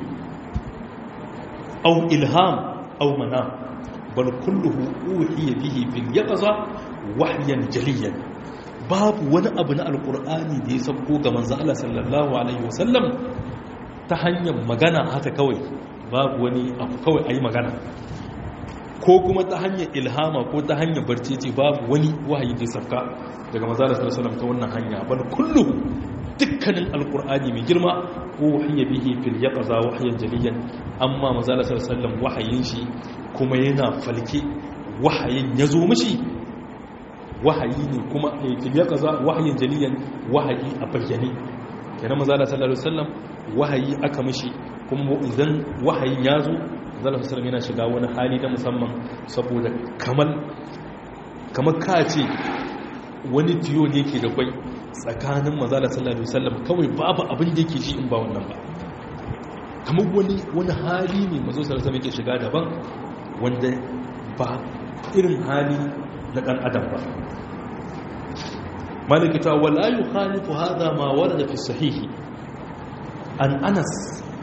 aw ilham aw manam bal kulluhu uhiya bihi fil yaqza wahyan jaliyan babu wani abu na alkur'ani da ya sabko ga manzo Allah sallallahu alaihi wasallam ta hanyar magana haka kawai babu wani abu kawai ayi magana ko kuma ta hanyar ilhama ko ta hanyar barci ce babu wani wahayi da ya sabka daga manzo Allah sallallahu alaihi wasallam ta wannan hanya bal kullu dukkanin alkur'ani mai girma ko wahiya bihi fil yaqza wahyan jaliyan amma manzo Allah sallallahu alaihi wasallam wahayin shi kuma yana falke wahayin yazo mishi wahayi ne kuma ya kaza wahayin jaliyan wahayi a bayyane kenan maza da sallallahu alaihi wasallam wahayi aka mishi kuma idan wahayin ya zo zalla sallallahu yana shiga wani hali na musamman saboda kamar kamar ka ce wani tiyo ne ke da kwai tsakanin maza da sallallahu alaihi wasallam kawai babu abin da yake ji in ba wannan ba kamar wani wani hali ne mazo sallallahu alaihi yake shiga daban wanda ba irin hali na ɗan adam ba malikita wala yi khalifu hada ma warda fi sahihi an anas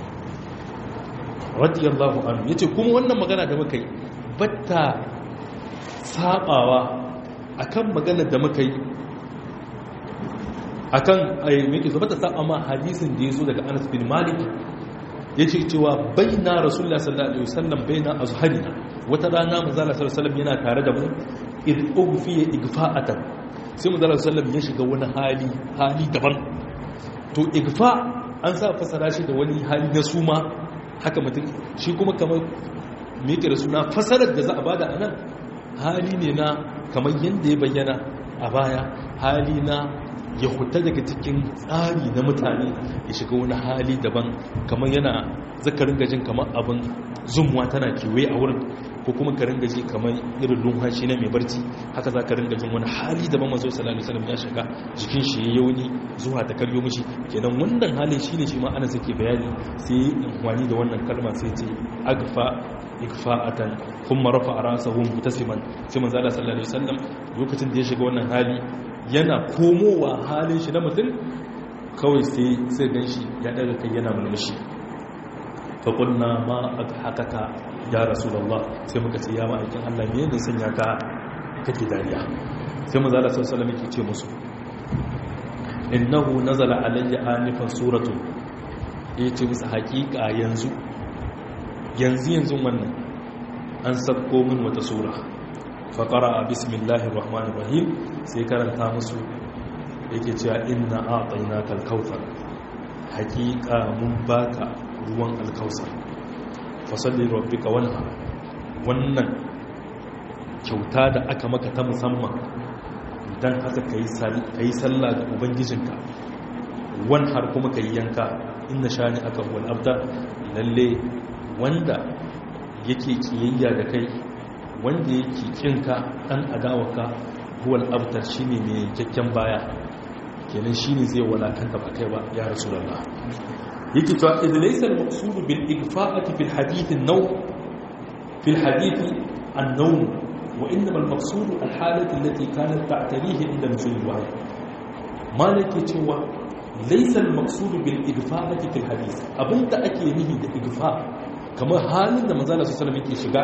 radiyallahu anhu yace kuma wannan magana da muka yi batta sabawa akan magana da muka yi akan ayyuki zaba ta saba ma hadisin da yazo daga Anas bin Malik yace cewa baina Rasulullah sallallahu alaihi wasallam baina azharina wata rana manzo Allah sallallahu alaihi wasallam yana tare da mu id ughfiya igfa'atan sai manzo Allah sallallahu alaihi wasallam ya shiga wani hali hali daban to igfa an sa fasara shi da wani hali na suma haka mutum shi kuma kamar me yake da suna fasarar da za a bada anan hali ne na kamar yadda ya bayyana a baya hali na ya huta daga cikin tsari na mutane ya shiga wani hali daban kamar yana zakarin gajin kamar abin zumuwa tana kewaye a wurin ko kuma ka ringa ji kamar irin lumhashi na mai barci haka za ka ringa jin wani hali daban mazo sallallahu alaihi wasallam ya shiga jikin shi ya yauni zuwa ta karyo mishi kenan wannan halin shine shi ma ana sake bayani sai wani da wannan kalma sai ce agfa ikfa'atan kuma rafa ra'sahu mutasiman sai manzo Allah sallallahu alaihi wasallam lokacin da ya shiga wannan hali yana komowa halin shi na mutum kawai sai sai ganshi ya daga kai yana mulmushi fa qulna ma adhakaka ya rasulullah sai muka ce ya ma'aikin Allah me ne sanya ka kake dariya sai manzo Allah sallallahu alaihi wasallam yake ce musu innahu nazala alayya anifan suratu yace musu hakika yanzu yanzu yanzu wannan an sabko min wata sura faƙara a bismillahir rahmanir rahim sai karanta musu yake cewa inna a'tayna kal kautsar haƙiƙa mun baka ruwan alkausar fasalli rabbika wanha wannan kyauta da aka maka ta musamman dan haka kai sallah ga ubangijinka wan har kuma kai yanka inna shani aka wal abda lalle wanda yake kiyayya da kai wanda yake kinka dan adawaka huwal abtar shine mai kyakkyan baya kenan shine zai walakanta ba kai ba ya rasulullah yake to idh laysa al-maqsud bil igfa'ati fil hadith an-naw fil hadith an-nawm wa innama al-maqsud al-halati allati kanat ta'tarihi inda nuzul al-wahy malaki cewa laysa al-maqsud bil igfa'ati fil hadith abinda ake nihi da igfa' kamar halin da manzala su salam yake shiga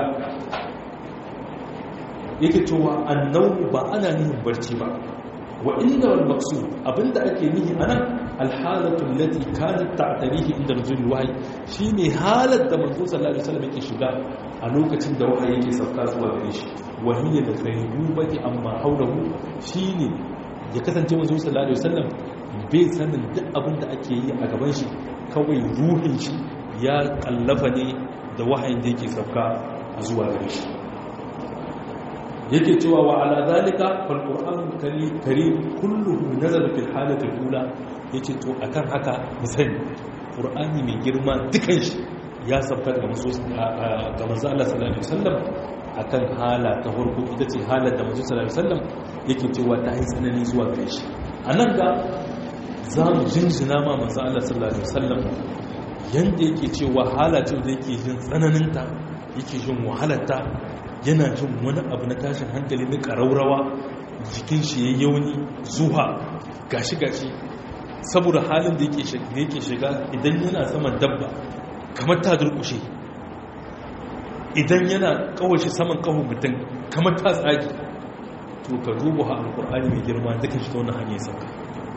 yake cewa annau ba ana nihin barci ba wa inda wal maqsud abinda ake nihi anan alhalatu allati kanat ta'tarihi inda nuzul wahyi shine halar da manzo sallallahu alaihi wasallam yake shiga a lokacin da wahayi yake sauka zuwa gare shi wa hiya da ghaibubati amma hawlahu shine ya kasance manzo sallallahu alaihi wasallam bai sanin duk abinda ake yi a gaban shi kawai ruhin shi ya kallafa ne da wahayin da yake sauka a zuwa gare shi yake cewa wa ala zalika fal qur'an karim kulluhu nazala fil halati al-ula yace to akan haka mu sani qur'ani mai girma dukan shi ya sauka ga manzo ga manzo Allah sallallahu alaihi wasallam akan hala ta farko ita ce halar da manzo sallallahu alaihi wasallam yake cewa ta yi tsanani zuwa gare shi anan ga za mu jinjina ma manzo Allah sallallahu alaihi wasallam yanda yake cewa halacin da yake jin tsananinta yake jin wahalarta yana jin wani abu na tashin hankali na ƙaraurawa jikin shi ya yauni zuwa gashi-gashi saboda halin da yake shiga idan yana saman dabba kamar ta durkushe idan yana kawashi saman kahon mutum kamar ta tsagi to ka duba ha alkur'ani mai girma duka shi ta wani hanyar sauka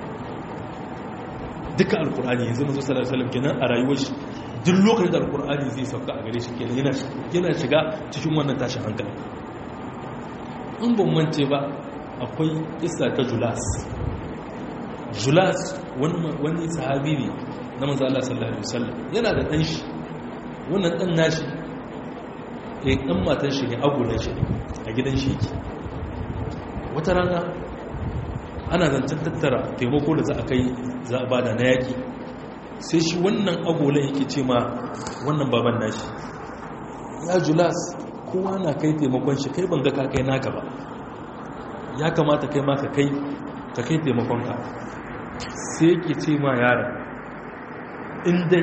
duka alkur'ani yanzu mazu sallallahu alaihi kenan a rayuwar shi duk lokacin da alkur'ani zai sauka a gare shi kenan yana shiga cikin wannan tashin hankali in ban mance ba akwai isa ta julas julas wani sahabi ne na maza Allah sallallahu alaihi wasallam yana da ɗan shi wannan ɗan nashi eh ɗan matan shi ne agulan shi a gidan shi yake wata rana ana zancen tattara taimako da za a kai za a bada na yaƙi sai shi wannan agolan yake ce ma wannan baban nashi ya julas kowa na kai taimakon shi kai ban ga ka kai naka ba ya kamata kai ma ka kai ka kai taimakonka sai yake ce ma yaron in dai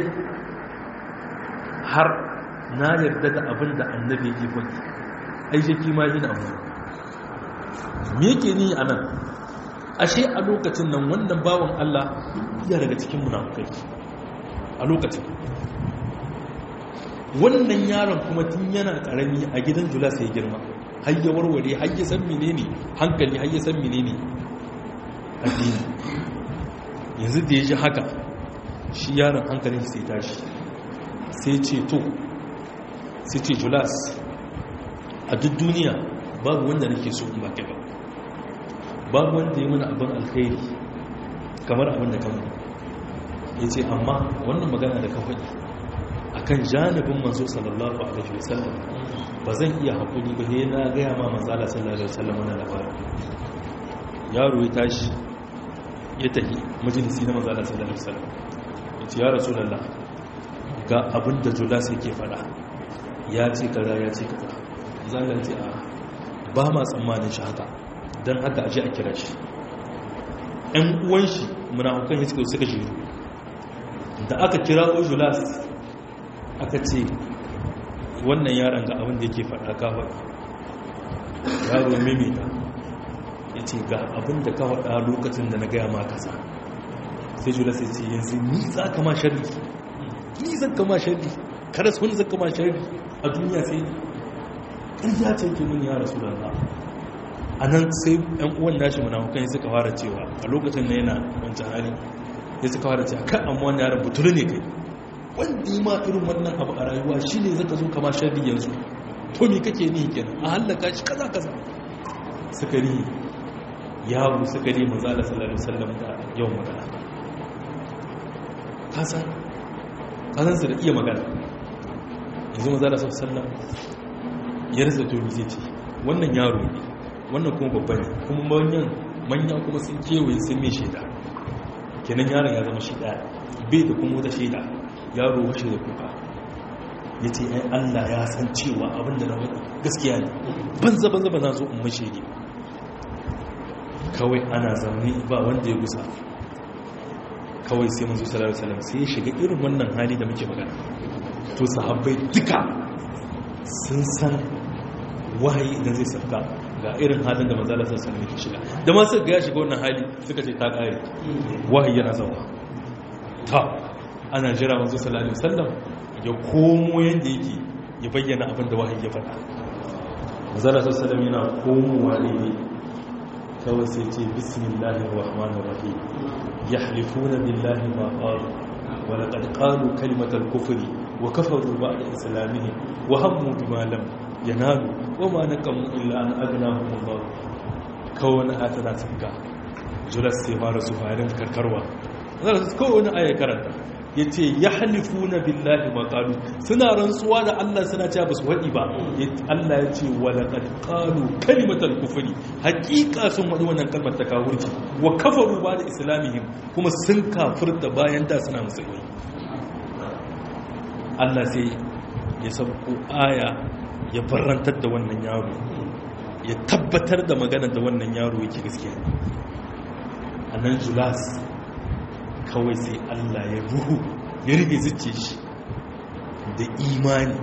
har na yarda da abin da annabi yake kwanci aishaki ma yi na amma me yake ni a nan ashe a lokacin nan wannan bawan Allah ya daga cikin munafukai a lokacin wannan yaron kuma tun yana karami a gidan jula sai girma har ya warware har ya san menene hankali har ya san menene addini yanzu da ya ji haka shi yaron hankalin sai tashi sai ce to sai ce julas a duk duniya babu wanda nake so in baki ba babu wanda ya mana abin alkhairi kamar abin da kama ya ce amma wannan magana da ka faɗi a kan janibin manzo sallallahu alaihi wasallam ba zan iya haƙuri ba ne na gaya ma manzala sallallahu alaihi wasallam wannan labarin yaro ya tashi ya tafi majalisi na manzala sallallahu alaihi wasallam ya ce ya rasulallah ga abin da julas yake faɗa ya ce kaza ya ce kaza zanen ce a ba ma tsammanin shi haka don haka aji a kira shi ‘yan uwan shi munafukan ya suka suka shiru da aka kira ojulas aka ce wannan yaron ga abin da yake faɗa kawai yaro mimita ya ce ga abin da ka faɗa lokacin da na gaya ma kasa sai julas ya ce yanzu ni za ka ma shari ni zan kama shari kada su wani zan kama shari a duniya sai ƙarya ce ke nuni ya rasu da a nan sai ‘yan uwan nashi munafukan suka fara cewa a lokacin da yana wancan hali ya suka fara cewa kan amma wani yaran butulu ne kai wanda yi ma irin wannan abu a rayuwa shi ne zaka zo kama sharri yanzu to me kake ni kenan a hallaka shi kaza kaza suka ri yawo suka ri manzo Allah sallallahu alaihi wasallam da yawan magana kasan kasan su da iya magana yanzu manzo Allah sallallahu alaihi wasallam ya rasa to zai ce wannan yaro ne wannan kuma babba ne kuma manyan manya kuma sun kewaye sun mai shaida kenan yaron ya zama shi daya bai da kuma wata shaida yaro wace da kuka ya ce ai allah ya san cewa abin da na wani gaskiya ne banza banza ba na zo in mashe ne kawai ana zaune ba wanda ya gusa kawai sai manzo sallallahu alaihi wasallam sai ya shiga irin wannan hali da muke magana to sahabbai duka sun san wahayi idan zai sauka ga irin halin da manzala sassan ne ke shiga da masu ga ya shiga wannan hali suka ce ta kare wahayi yana zama ta ana jira manzo sallallahu alaihi wasallam ya komo yanda yake ya bayyana abin da wahayi ya faɗa manzala sassan yana komowa ne kawai sai ce bismillahir rahmanir rahim yahlifuna billahi ma qalu wa laqad qalu kalimatal kufri wa kafaru ba'da islamihim wa hammu bima lam yanalu wa ma naqamu illa an aghnahum Allah kawai na tana tsaka julas sai fara su farin karkarwa zai kawai wani aya karanta yace yahlifuna billahi ma qalu suna rantsuwa da Allah suna cewa basu wadi ba Allah ya ce wa laqad qalu kalimatal kufri haqiqa sun wadi wannan kalmar ta kafirci wa kafaru ba da islamihim kuma sun kafirta bayan da suna musulmi Allah sai ya sauko aya ya barantar da wannan yaro ya tabbatar da magana da wannan yaro yake gaskiya a nan julas kawai sai allah ya ruhu ya rike zuce shi da imani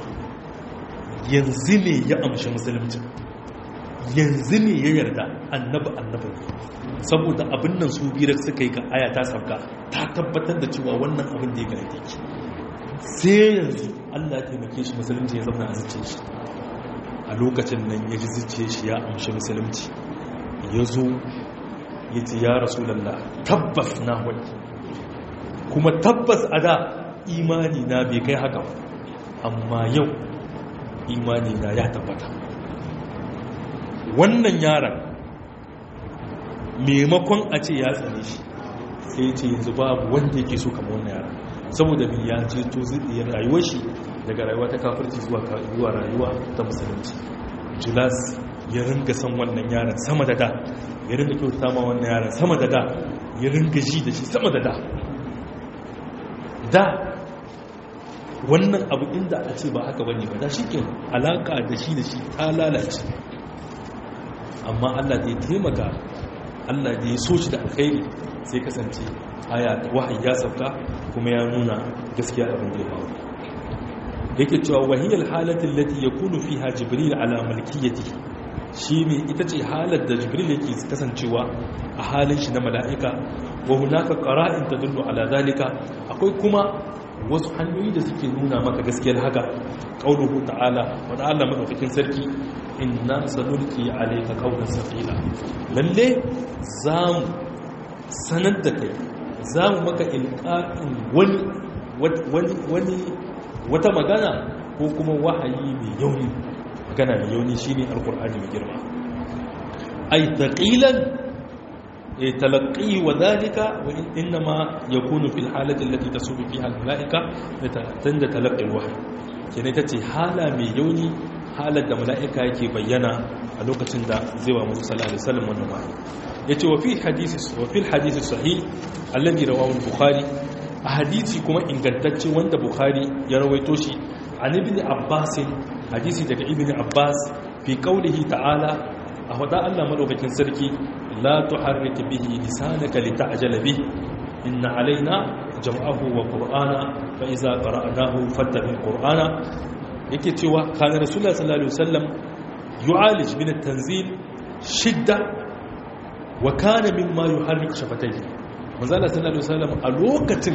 yanzu ne ya amshi musulunci yanzu ne ya yarda annaba annaba saboda abin nan su biyar suka yi ga aya ta sauka ta tabbatar da cewa wannan abin da ya gane take sai yanzu allah taimake shi musulunci ya zama a zuce shi a lokacin nan ya ji zuce shi ya amshi musulunci ya zo ya ce ya rasu lalla tabbas na wani kuma tabbas a da imani na bai kai haka amma yau imani na ya tabbata wannan yaran maimakon a ce ya tsane shi sai ce yanzu babu wanda yake so kama wannan yaran saboda bin ya ce to zai rayuwar shi daga rayuwa ta kafirci zuwa rayuwa ta musulunci julas ya ringa san wannan yaran sama da da ya ringa kyauta ma wannan yaran sama da da ya ringa ji da shi sama da da da wannan abu inda a ce ba haka bane ba da shi ke alaka da shi da shi ta lalace amma allah da ya taimaka allah da ya so shi da alkhairi sai kasance aya wahayi ya sauka kuma ya nuna gaskiya abin da ya faru yake cewa wahiyar halatin lati ya kunu fi ha jibril ala malkiyati shi ne ita ce halar da jibril yake kasancewa a halin shi na mala'ika wa hunaka qara'in tadullu ala zalika akwai kuma wasu hanyoyi da suke nuna maka gaskiyar haka qauluhu ta'ala wa ta'ala madaukakin sarki inna sanulki alayka qawlan saqila lalle zamu sanar da kai za mu maka ilqa'in wani wani wata magana ko kuma wahayi mai yauni magana mai yauni shine alqur'ani mai girma ay taqilan تلقيه وذلك وإنما يكون في الحالة التي تسوق فيها الملائكة تند تلقي الوحي يعني تتي حالة ميوني حالة دا ملائكة يكي بينا الوقت دا زيوى موسى صلى الله عليه وسلم والنماء يتي وفي الحديث وفي الحديث الصحيح الذي رواه البخاري حديثي كما إن قدتش وند بخاري يرويتوشي عن ابن عباس حديثي دك ابن عباس في قوله تعالى أهدى الله ملوكة سركي لا تحرك به لسانك لتعجل به إن علينا جمعه وقرآنا فإذا قرأناه فاتبع القرآن yake cewa kana rasulullah sallallahu alaihi wasallam yu'alij min at-tanzil shidda wa kana mimma yuharrik shafatayhi manzo Allah sallallahu alaihi wasallam a lokacin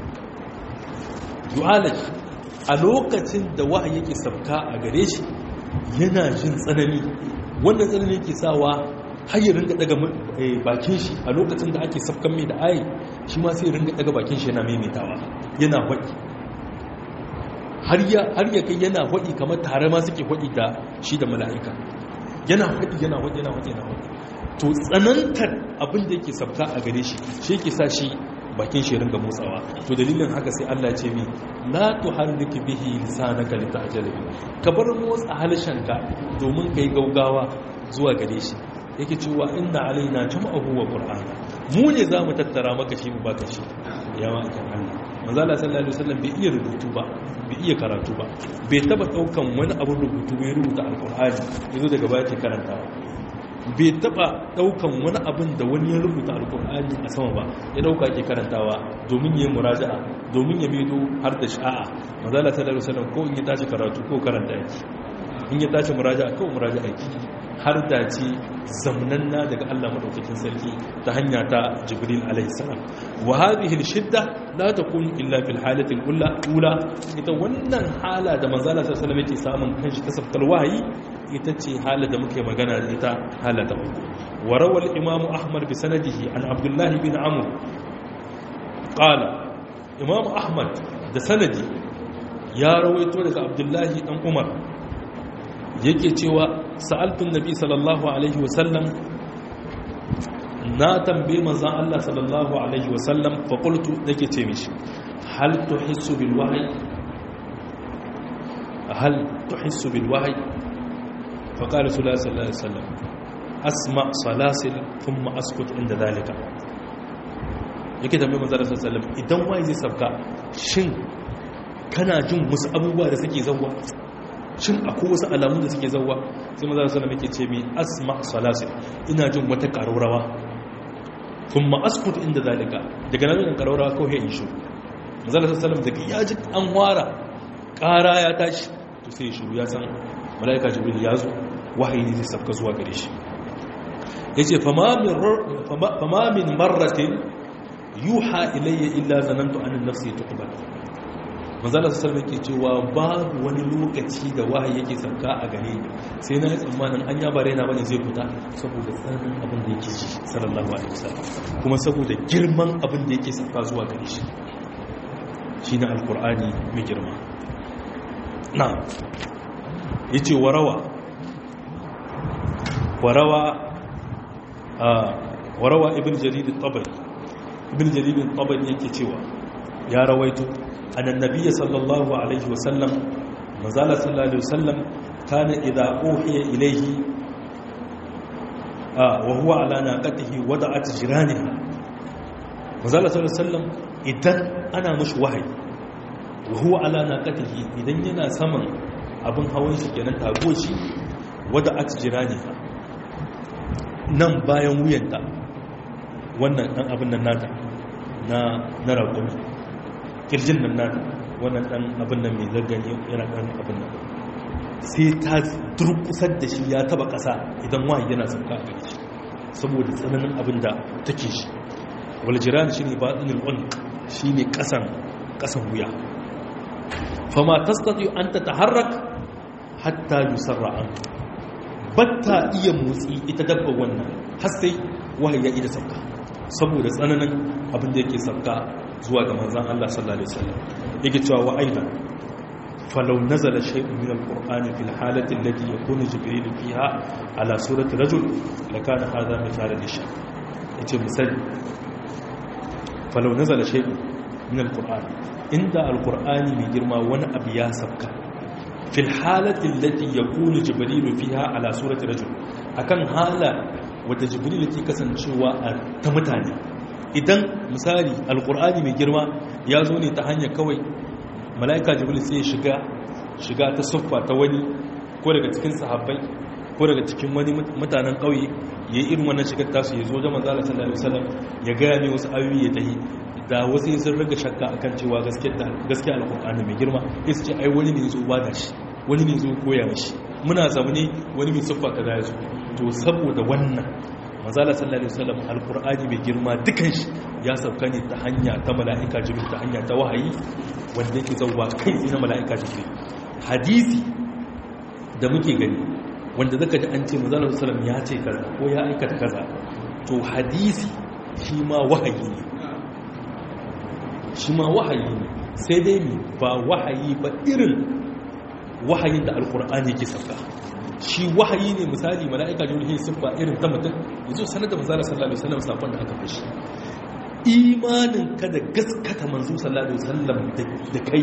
yu'alij a lokacin da wahayi yake sabka a gare shi yana jin tsanani wannan tsanani yake sawa har ya ringa daga bakin shi a lokacin da ake safkan mai da ayi shi ma sai ringa daga bakin shi yana maimaitawa yana waɗi har ya kai yana waɗi kamar tare ma suke waɗi da shi da mala'ika yana waɗi yana waɗi yana waɗi yana waɗi to tsanantar abin da yake safka a gare shi shi yake sa shi bakin shi ringa motsawa to dalilin haka sai Allah ce mi la tuharrik bihi lisanaka lita'jala bi ka bar motsa halshenka domin kai gaugawa zuwa gare shi yake cewa inna alaina jam'ahu wa qur'ana mu ne zamu tattara maka shi mu baka shi yawa akan Allah manzo Allah sallallahu alaihi wasallam bai iya rubutu ba bai iya karatu ba bai taba daukan wani abun rubutu bai rubuta alqur'ani yazo daga baya ke karantawa bai taba daukan wani abin da wani ya rubuta alqur'ani a sama ba ya dauka ke karantawa domin yayin muraja'a domin ya medo har da sha'a manzo Allah sallallahu alaihi wasallam ko in ya tashi karatu ko karanta yake in ya tashi muraja'a ko muraja'a yake har da ce zamnanna daga Allah madaukakin sarki ta hanya ta Jibril alaihi salam wa hadhihi shidda la takunu illa fil halati al ula ita wannan hala da manzo Allah sallallahu alaihi yake samun kanshi ta sabkar wahayi ita ce hala da muke magana da ita hala ta uku wa rawal imam ahmad bi sanadihi an abdullah bin amr qala imam ahmad da sanadi ya rawaito daga abdullahi dan umar yake cewa sa'altun nabi sallallahu alaihi wasallam na tambaye manzan Allah sallallahu alaihi wasallam faƙultu nake ce mishi hal tuhissu bil wahyi hal tuhissu bil wahyi faqala sallallahu alaihi wasallam asma salasil thumma askut inda dalika yake tambaye manzan Allah sallallahu alaihi wasallam idan wahayi zai sabka shin kana jin wasu abubuwa da suke zawwa shin akwai wasu alamun da suke zauwa sai maza sallama yake ce mi asma salasil ina jin wata ƙararrawa kuma askut inda zalika daga nan da ƙararrawa ko ya ishu maza sallama daga ya ji an wara ƙara ya tashi to sai shiru ya san mala'ika jibril ya zo wahayi ne zai sabka zuwa gare shi yace fama min marratin yuha ilayya illa zanantu an nafsi tuqbal manzala su sarrafa ke cewa babu wani lokaci da wahayi yake sauka a gare ni sai na yi tsammanin an yaba raina bane zai fita saboda tsananin abin da yake ji sallallahu alaihi wasallam kuma saboda girman abin da yake sauka zuwa gare shi shine alqur'ani mai girma na yace warawa warawa warawa ibn jarir at-tabari ibn jarir at-tabari yake cewa ya rawaito أن النبي صلى الله عليه وسلم مازال صلى الله عليه وسلم كان إذا أوحي إليه آه وهو على ناقته وضعت جيرانها مازال صلى الله عليه وسلم إذن أنا مش وحي وهو على ناقته إذن ينا سمن abin hawan shi kenan tago shi wadda a jirani nan bayan wuyanta wannan dan abin nan nata na na raƙumi kirjin nan nata wannan dan abin nan mai zargani yana dan abin nan sai ta durkusar da shi ya taba kasa idan wahayi yana sauka a gare shi saboda tsananin abin da take shi wal jiran shine batinul unq shine kasan kasan wuya fama tastati an tataharrak hatta yusarra an batta iya motsi ita dabba wannan har sai wahayi ya ida sauka saboda tsananin abin da yake sabka zuwa ga manzan Allah sallallahu alaihi wasallam yake cewa wa aidan falau nazala shay'un min alqur'ani fil halati allati yakunu jibril fiha ala surati rajul lakana hadha mithalan lishak yace misali falau nazala shay'un min alqur'ani inda alqur'ani mai girma wani abu ya sabka fil halati allati yakunu jibril fiha ala surati rajul akan hala wadda jibril ke kasancewa a ta mutane idan misali alkur'ani mai girma ya zo ne ta hanyar kawai mala'ika jibril sai ya shiga shiga ta siffa ta wani ko daga cikin sahabbai ko daga cikin wani mutanen ƙauye ya yi irin wannan shigar tasu ya zo da manzala sallallahu alaihi wasallam ya gaya ne wasu ayoyi ya tahi da wasu sun riga shakka akan cewa gaskiya alkur'ani mai girma ya ce ai wani ne ya zo ba da shi wani ne zo koya mashi muna zaune wani mai siffa ta da to saboda wannan mazala sallallahu alaihi wasallam alqur'ani mai girma dukan shi ya sauka ne ta hanya ta mala'ika jibril ta hanya ta wahayi wanda yake zauwa kai tsaye na mala'ika jibril hadisi da muke gani wanda zaka ji an ce mazala sallallahu ya ce kaza ko ya aikata kaza to hadisi shi ma wahayi ne shi ma wahayi ne sai dai mi ba wahayi ba irin wahayin da alqur'ani ke sauka shi wahayi ne misali mala'ika jibril sun ba irin ta mutum yazo sanar da manzo sallallahu alaihi wasallam sakon da aka fashi imanin ka da gaskata manzo sallallahu alaihi wasallam da kai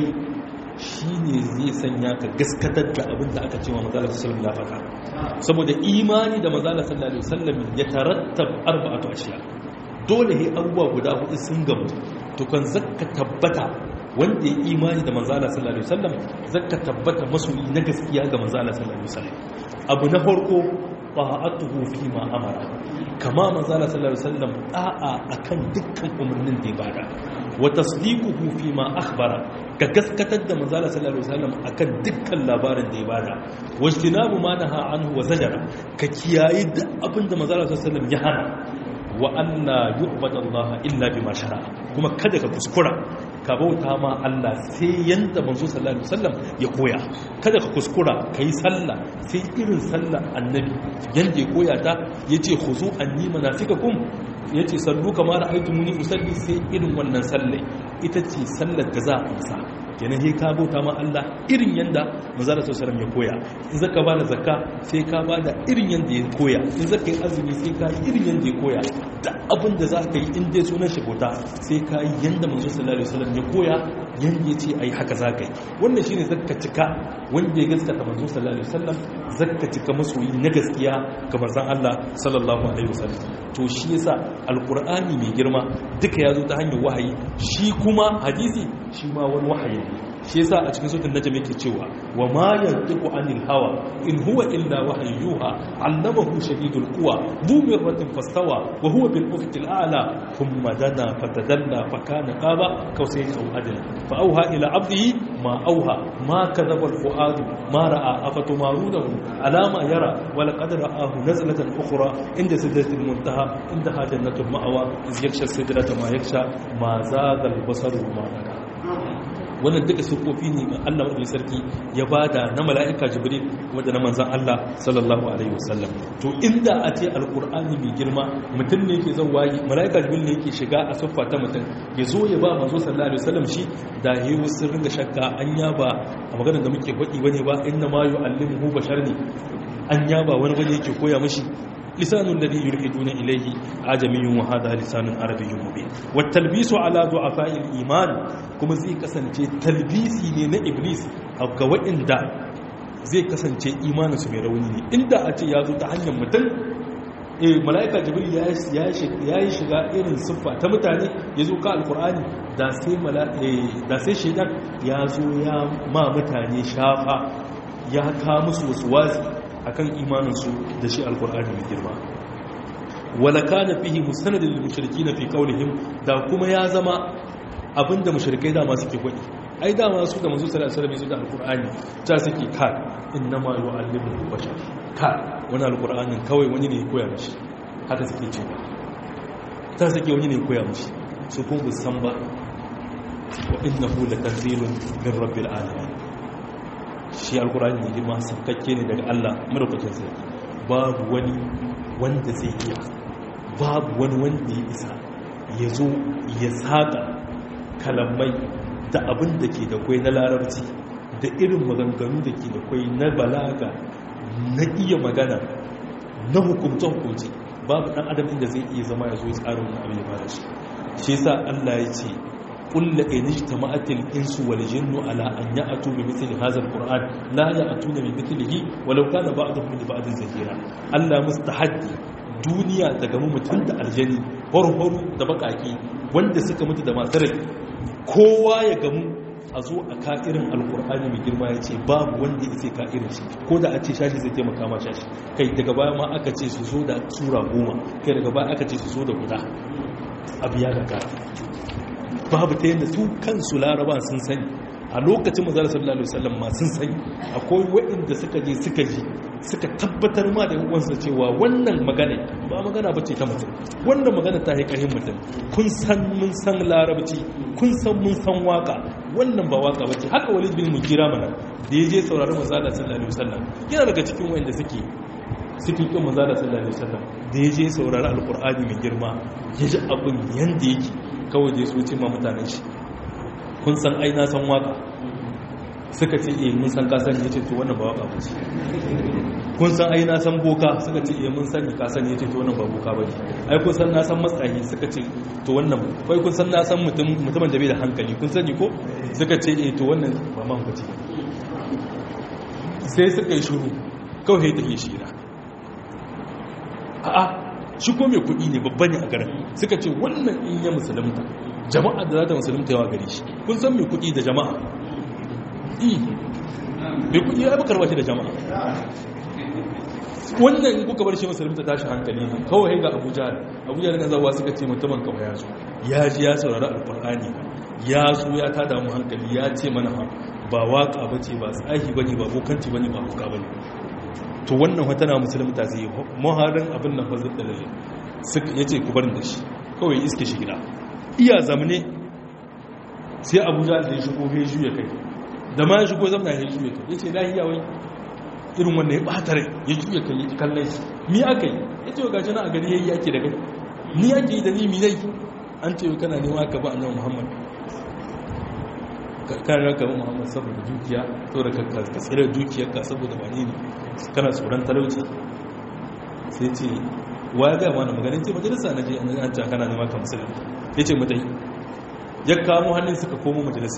shine zai sanya ka gaskatar da abin da aka ce wa manzo sallallahu alaihi wasallam ya faɗa saboda imani da manzo sallallahu alaihi wasallam ya tarattab arba'atu ashiya dole he abubuwa guda hudu sun gamu to kan zakka tabbata wanda ya imani da manzala sallallahu alaihi wasallam zakka tabbata masoyi na gaskiya ga manzala sallallahu alaihi wasallam abu na farko ta'atuhu fi ma amara kama manzala sallallahu alaihi wasallam da'a akan dukkan umarnin da ya bada wa tasdiquhu fi ma akhbara ka gaskatar da manzala sallallahu alaihi wasallam akan dukkan labarin da ya bada wajtinabu ma naha anhu wa zajara ka kiyayi da abin da manzala sallallahu alaihi wasallam ya hana wa anna yu'badu Allah illa bima shara kuma kada ka kuskura ka bauta ma Allah sai yanda manzo sallallahu alaihi wasallam ya koya kada ka kuskura kai sallah sai irin sallar annabi yanda ya koya ta yace khuzu anni manasikakum yace sallu kama ra'aytumuni usalli sai irin wannan sallai ita ce sallar da za a amsa kenan sai ka bauta ma Allah irin yanda manzo sallallahu alaihi ya koya in zaka ba da zakka sai ka ba da irin yanda ya koya in zaka yi azumi sai ka yi irin yanda ya koya da abin da za ka yi in dai sunan shi bauta sai ka yi yanda manzo sallallahu alaihi wasallam ya koya yanda ya ce ai haka za ka yi wannan shine zakka cika wanda ya gaskata manzo sallallahu alaihi wasallam zakka cika masoyi na gaskiya ga manzon Allah sallallahu alaihi wasallam to shi yasa alqur'ani mai girma duka ya zo ta hanyar wahayi shi kuma hadisi shi ma wani wahayi ne shi yasa a cikin sutun najm yake cewa wa ma yantiqu anil hawa in huwa illa wahyuha allamahu shadidul quwa bu mirratin fastawa wa huwa bil ufqil a'la thumma dana fatadalla fa kana qaba kawsayn aw adla fa awha ila 'abdihi ma awha ma kadhaba al fuad ma ra'a afatumarunahu ala ma yara wa laqad ra'ahu nazlatan ukhra inda sidratil muntaha indaha jannatul ma'wa iz yaksha sidrata ma yaksha ma zaga al basaru ma naga wannan duka sufofi ne ga Allah wadda sarki ya bada na mala'ika jibril wadda na manzan Allah sallallahu alaihi wasallam to inda a ce alkur'ani mai girma mutum ne ke zan wayi mala'ika jibril ne yake shiga a siffa ta mutum ya zo ya ba manzo sallallahu alaihi wasallam shi da yi wasu ringa shakka an ya ba a maganar da muke faɗi bane ba inna ma yu'allimuhu bashar ne an ya ba wani bane yake koya mishi لسان الذي يلحدون إليه عجمي وهذا لسان عربي مبين والتلبيس على ضعفاء الإيمان كما زي كسنجي تلبيسي ne إبليس أو كوئن دا zai kasance imaninsu mai rauni ne inda a ce ya zo ta hanyar mutum e mala'ika jibril ya yi shiga irin siffa ta mutane ya zo ka alkur'ani da sai shaidan ya zo ya ma mutane shafa ya ka musu wasu wazi akan imaninsu da shi alkur'ani mai girma wala kana fihi musanadin lil mushrikeena fi qawlihim da kuma ya zama abinda mushrikai da ma suke faɗi ai da ma su da manzo sallallahu alaihi wasallam da alkur'ani ta suke ka innama yu'allimu bashar ka wani alkur'anin kawai wani ne ya koya mishi haka suke cewa ta suke wani ne ya koya mishi su kuma san ba wa innahu latanzilun min rabbil alamin shi alkurani mai girma saukakke ne daga Allah madaukakin sarki babu wani wanda zai iya babu wani wanda ya isa ya zo ya saƙa kalamai da abin da ke da kwai na larabci da irin maganganu da ke da kwai na balaga na iya magana na hukumce-hukumce babu ɗan adam inda zai iya zama ya zo ya tsara wani abin ya fara shi shi yasa Allah ya ce قل إن اجتمعت الإنس والجن على أن يأتوا بمثل هذا القرآن لا يأتون بمثله ولو كان بعضهم من بعض زهيرا ألا مستحدي duniya ta gamu mutum da aljani horo da bakaki wanda suka mutu da masu rai kowa ya gamu a zo a ka'irin alkur'ani mai girma ya ce babu wanda ya ce ka'irin shi ko da a ce shashi zai taimaka ma shashi kai daga baya ma aka ce su zo da sura goma kai daga baya aka ce su zo da guda abu ya gaga babu ta yadda su kansu laraba sun sani a lokacin mazara sallallahu alaihi wasallam ma sun sani akwai waɗanda suka je suka ji suka tabbatar ma da uwansa cewa wannan magana ba magana ba ce ta mutum wannan magana ta yi ƙarfin mutum kun san mun san larabci kun san mun san waka wannan ba waka ba ce haka walid bin mugira mana da ya je sauraron mazala sallallahu alaihi wasallam yana daga cikin waɗanda suke suke kin mazala sallallahu alaihi wasallam da ya je saurari alqur'ani mai girma ya ji abin yanda yake kawai da ya so ce ma mutanen shi kun san aina san waka suka ce eh mun san kasan ya ce to wannan ba waka ba ce kun san aina san boka suka ce eh mun sani kasan ya ce to wannan ba boka ba ne ai kun san na san matsayi suka ce to wannan kai kun san na san mutum mutumin da bai da hankali kun sani ko suka ce eh to wannan ba man ba ce sai suka yi shuru kawai ta yi shira a'a shi ko mai kuɗi ne babba ne a garin suka ce wannan in ya musulunta jama'a da za ta musulunta yawa gari shi kun san mai kuɗi da jama'a i mai kuɗi ya bakar wace da jama'a wannan in kuka bar shi musulunta tashi hankali ne kawai ga abuja abuja da nazawa suka ce mutumin kawai ya zo ya ji ya saurari alkur'ani ya zo ya tada mu hankali ya ce mana ba waka ba ce ba tsahi ba ne ba bokanci ba ne ba kuka ba ne to wannan wata na musulunta zai yi maharin abin nan fa zai dalilin ya ce ku barin da shi kawai iske shi gida iya zamane sai abuja da ya shigo ya juya kai da ma ya shigo zamana ya juya kai ya ce lahiya wai irin wanda ya ɓata rai ya juya kai ya kallon shi mi aka yi ya ce gashi na a gari ya yi yake da kai ni ake yi da ni mi zai an ce kana nema ka ba annabi muhammad kan raka muhammad saboda dukiya saboda ka tsira dukiyarka saboda wani ne kana tsoron talauci sai ce wa ya gaya mana maganin ce majalisa na je an ce kana nema ka musulun ya ce mutai ya kamo hannun suka komo majalisa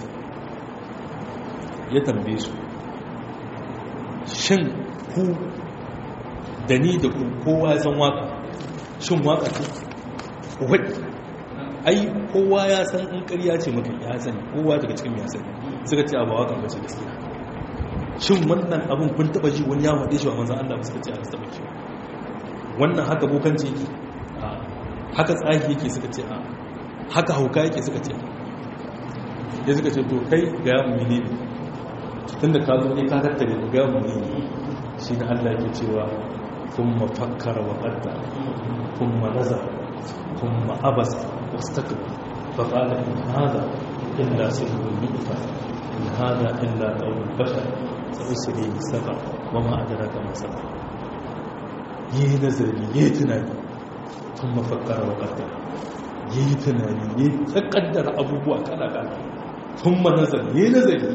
ya tambaye su shin ku da ni da ku kowa ya san waka shin waka ce wadda ai kowa ya san in ƙarya ce maka ya sani kowa daga cikin ya sani suka ce abu waka ba ce gaskiya shin wannan abin kun taba ji wani ya faɗe shi wa manzan Allah suka ce a taba ki wannan haka bokanci yake a haka tsahi yake suka ce a haka hauka yake suka ce ya suka ce to kai ga yamu mene ne tun da ka zo ne ka tattare ku ga yamu mene ne shi da Allah yake cewa kun mafakkara wa ƙadda kun manazar kun ma'abasa واستكبر فقال إن هذا إلا سحر يؤثر إن هذا إلا قول البشر سأسري سبع وما أدراك ما سبع yi nazari yi tunani tun mafakara wa ƙaddara yi tunani yi ta ƙaddara abubuwa kala-kala tun ma nazari yi nazari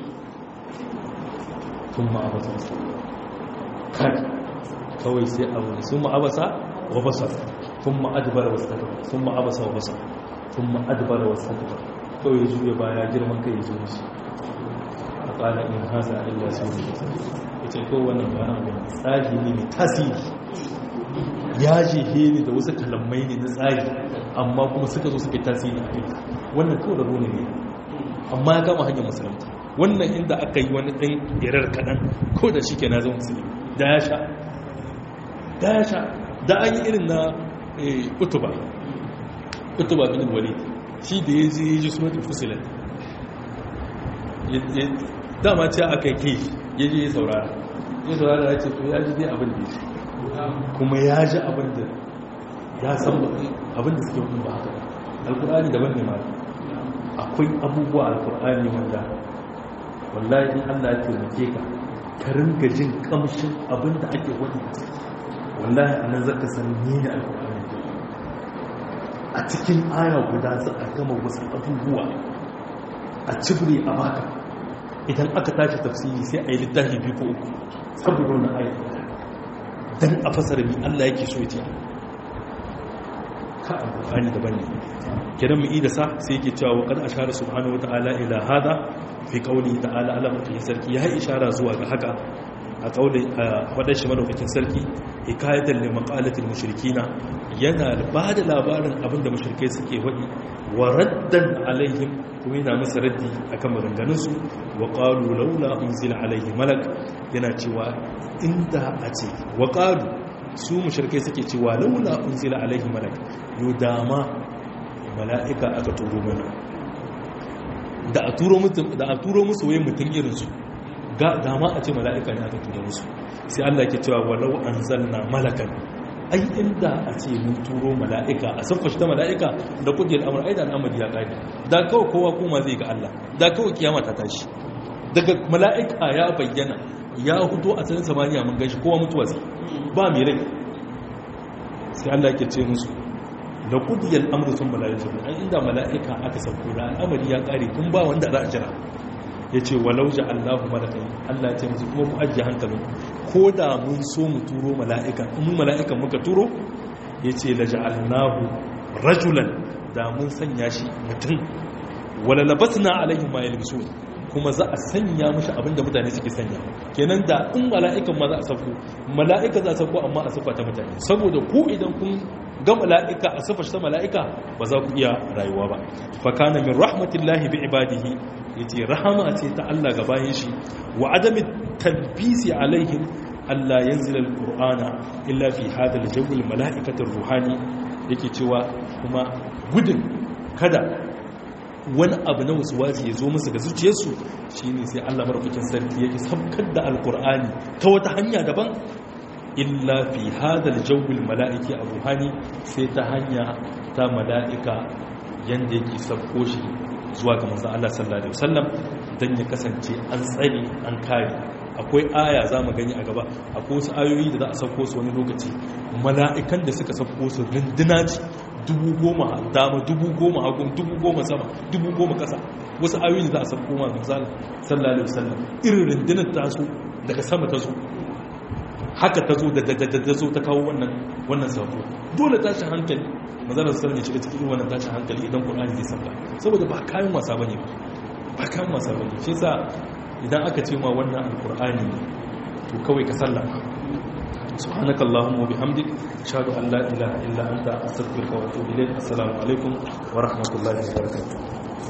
tun ma abasa wasu kai kawai sai abu sun ma abasa wa basa ثم أدبر واستكبر ثم عبس وبصر ثم أدبر واستكبر kawai ya juya baya girman kai ya zo shi a ƙala in haza illa su ne ya ce ko wannan bayan abin tsari ne mai tasiri ya jehe ne da wasu kalamai ne na tsari amma kuma suka zo suka tasiri a kai wannan kawai da rone ne amma ya kama hanyar musulunta wannan inda aka yi wani ɗan irar kaɗan ko da shi ke na zama musulmi da ya sha da ya sha da an yi irin na utuba utuba bin walid shi da ya ji ji sunan fusilat dama ce aka yi kai ya ji ya saurara ya saurara ya ce to ya ji dai abin da ya kuma ya ji abin da ya san abin da suke hukun ba haka alkur'ani daban ne ma akwai abubuwa alkur'ani wanda wallahi in allah ya taimake ka ka ringa jin kamshin abin da ake wani wallahi a nan zaka san ni ne alkur'ani a cikin aya guda za a gama wasu abubuwa a cibiri a baka idan aka tashi tafsiri sai a yi littafi biyu ko uku saboda wani aya don a fasara mi Allah yake so ya ka alƙur'ani daban ne kiran mu ida sa sai yake cewa wa qad ashara subhanahu wata'ala ila hada fi qawli ta'ala ala mutum sarki ya ishara zuwa ga haka a qawli wadda shi madaukakin sarki hikayatan li maqalatil mushrikina yana ba da labarin abinda mushrikai suke wadi wa raddan alaihim kuma yana masa raddi akan maganganun su wa qalu laula unzila alaihi malak yana cewa inda a ce wa qalu su mushrikai suke cewa laula unzila alaihi malak yo dama mala'ika aka turo mana da a turo musu da a turo musu waye mutun irin su ga dama a ce mala'ika ne aka turo musu sai Allah yake cewa walau anzalna malakan ai inda a ce mun turo mala'ika a saffashi ta mala'ika da kudin al'amur ai da al'amari ya kare da kawai kowa kuma zai ga Allah da kawai kiyama ta tashi daga mala'ika ya bayyana ya hudu a sanin samaniya mun gashi kowa mutuwa zai ba mai rai sai Allah yake ce musu da kudiyar amru sun mala'ika ai inda mala'ika aka sauko da al'amari ya kare kun ba wanda za a jira ya ce walau ja Allahu malakai Allah ya ce musu kuma ku ajiye hankalin ko da mun so mu turo mala'ika in mun mala'ikan muka turo ya ce la ja'alnahu rajulan da mun sanya shi mutum wala labasna alaihim ma yalbisun kuma za a sanya mushi abinda mutane suke sanya kenan da in mala'ikan ma za a sauko mala'ika za a sauko amma a sufa ta mutane saboda ku idan kun ga mala'ika a sufa ta mala'ika ba za ku iya rayuwa ba fa kana min rahmatillahi bi ibadihi yace rahama ce ta Allah ga bayin shi wa adami talbisi alaihim Allah yanzila alqur'ana illa fi hada aljawil mala'ikatir ruhani yake cewa kuma gudun kada wani abu na wasu waje ya zo musu ga zuciyarsu shi ne sai allah marfukin sarki yake sabkar da alkur'ani ta wata hanya daban illa fi hadal jawbil mala'iki a ruhani sai ta hanya ta mala'ika yadda yake sabko shi zuwa ga manzan allah sallallahu alaihi wasallam don ya kasance an tsare an kare akwai aya za mu gani a gaba akwai wasu ayoyi da za a sauko su wani lokaci mala'ikan da suka sauko su rinduna ce dubu goma dama dubu goma hagun dubu goma sama dubu goma kasa wasu ayoyi da za a sauko ma misali sallallahu alaihi wasallam irin rundunar ta zo daga sama ta zo haka ta zo da ta zo ta kawo wannan wannan sako dole tashin hankali mazalar sallallahu alaihi shiga cikin wannan tashin hankali idan qur'ani zai sauka saboda ba kayan wasa bane ba ba kayan wasa bane shi yasa idan aka ce ma wannan alkur'ani to kawai ka sallama سبحانك اللهم وبحمدك اشهد ان لا اله الا انت استغفرك واتوب اليك السلام عليكم ورحمه الله وبركاته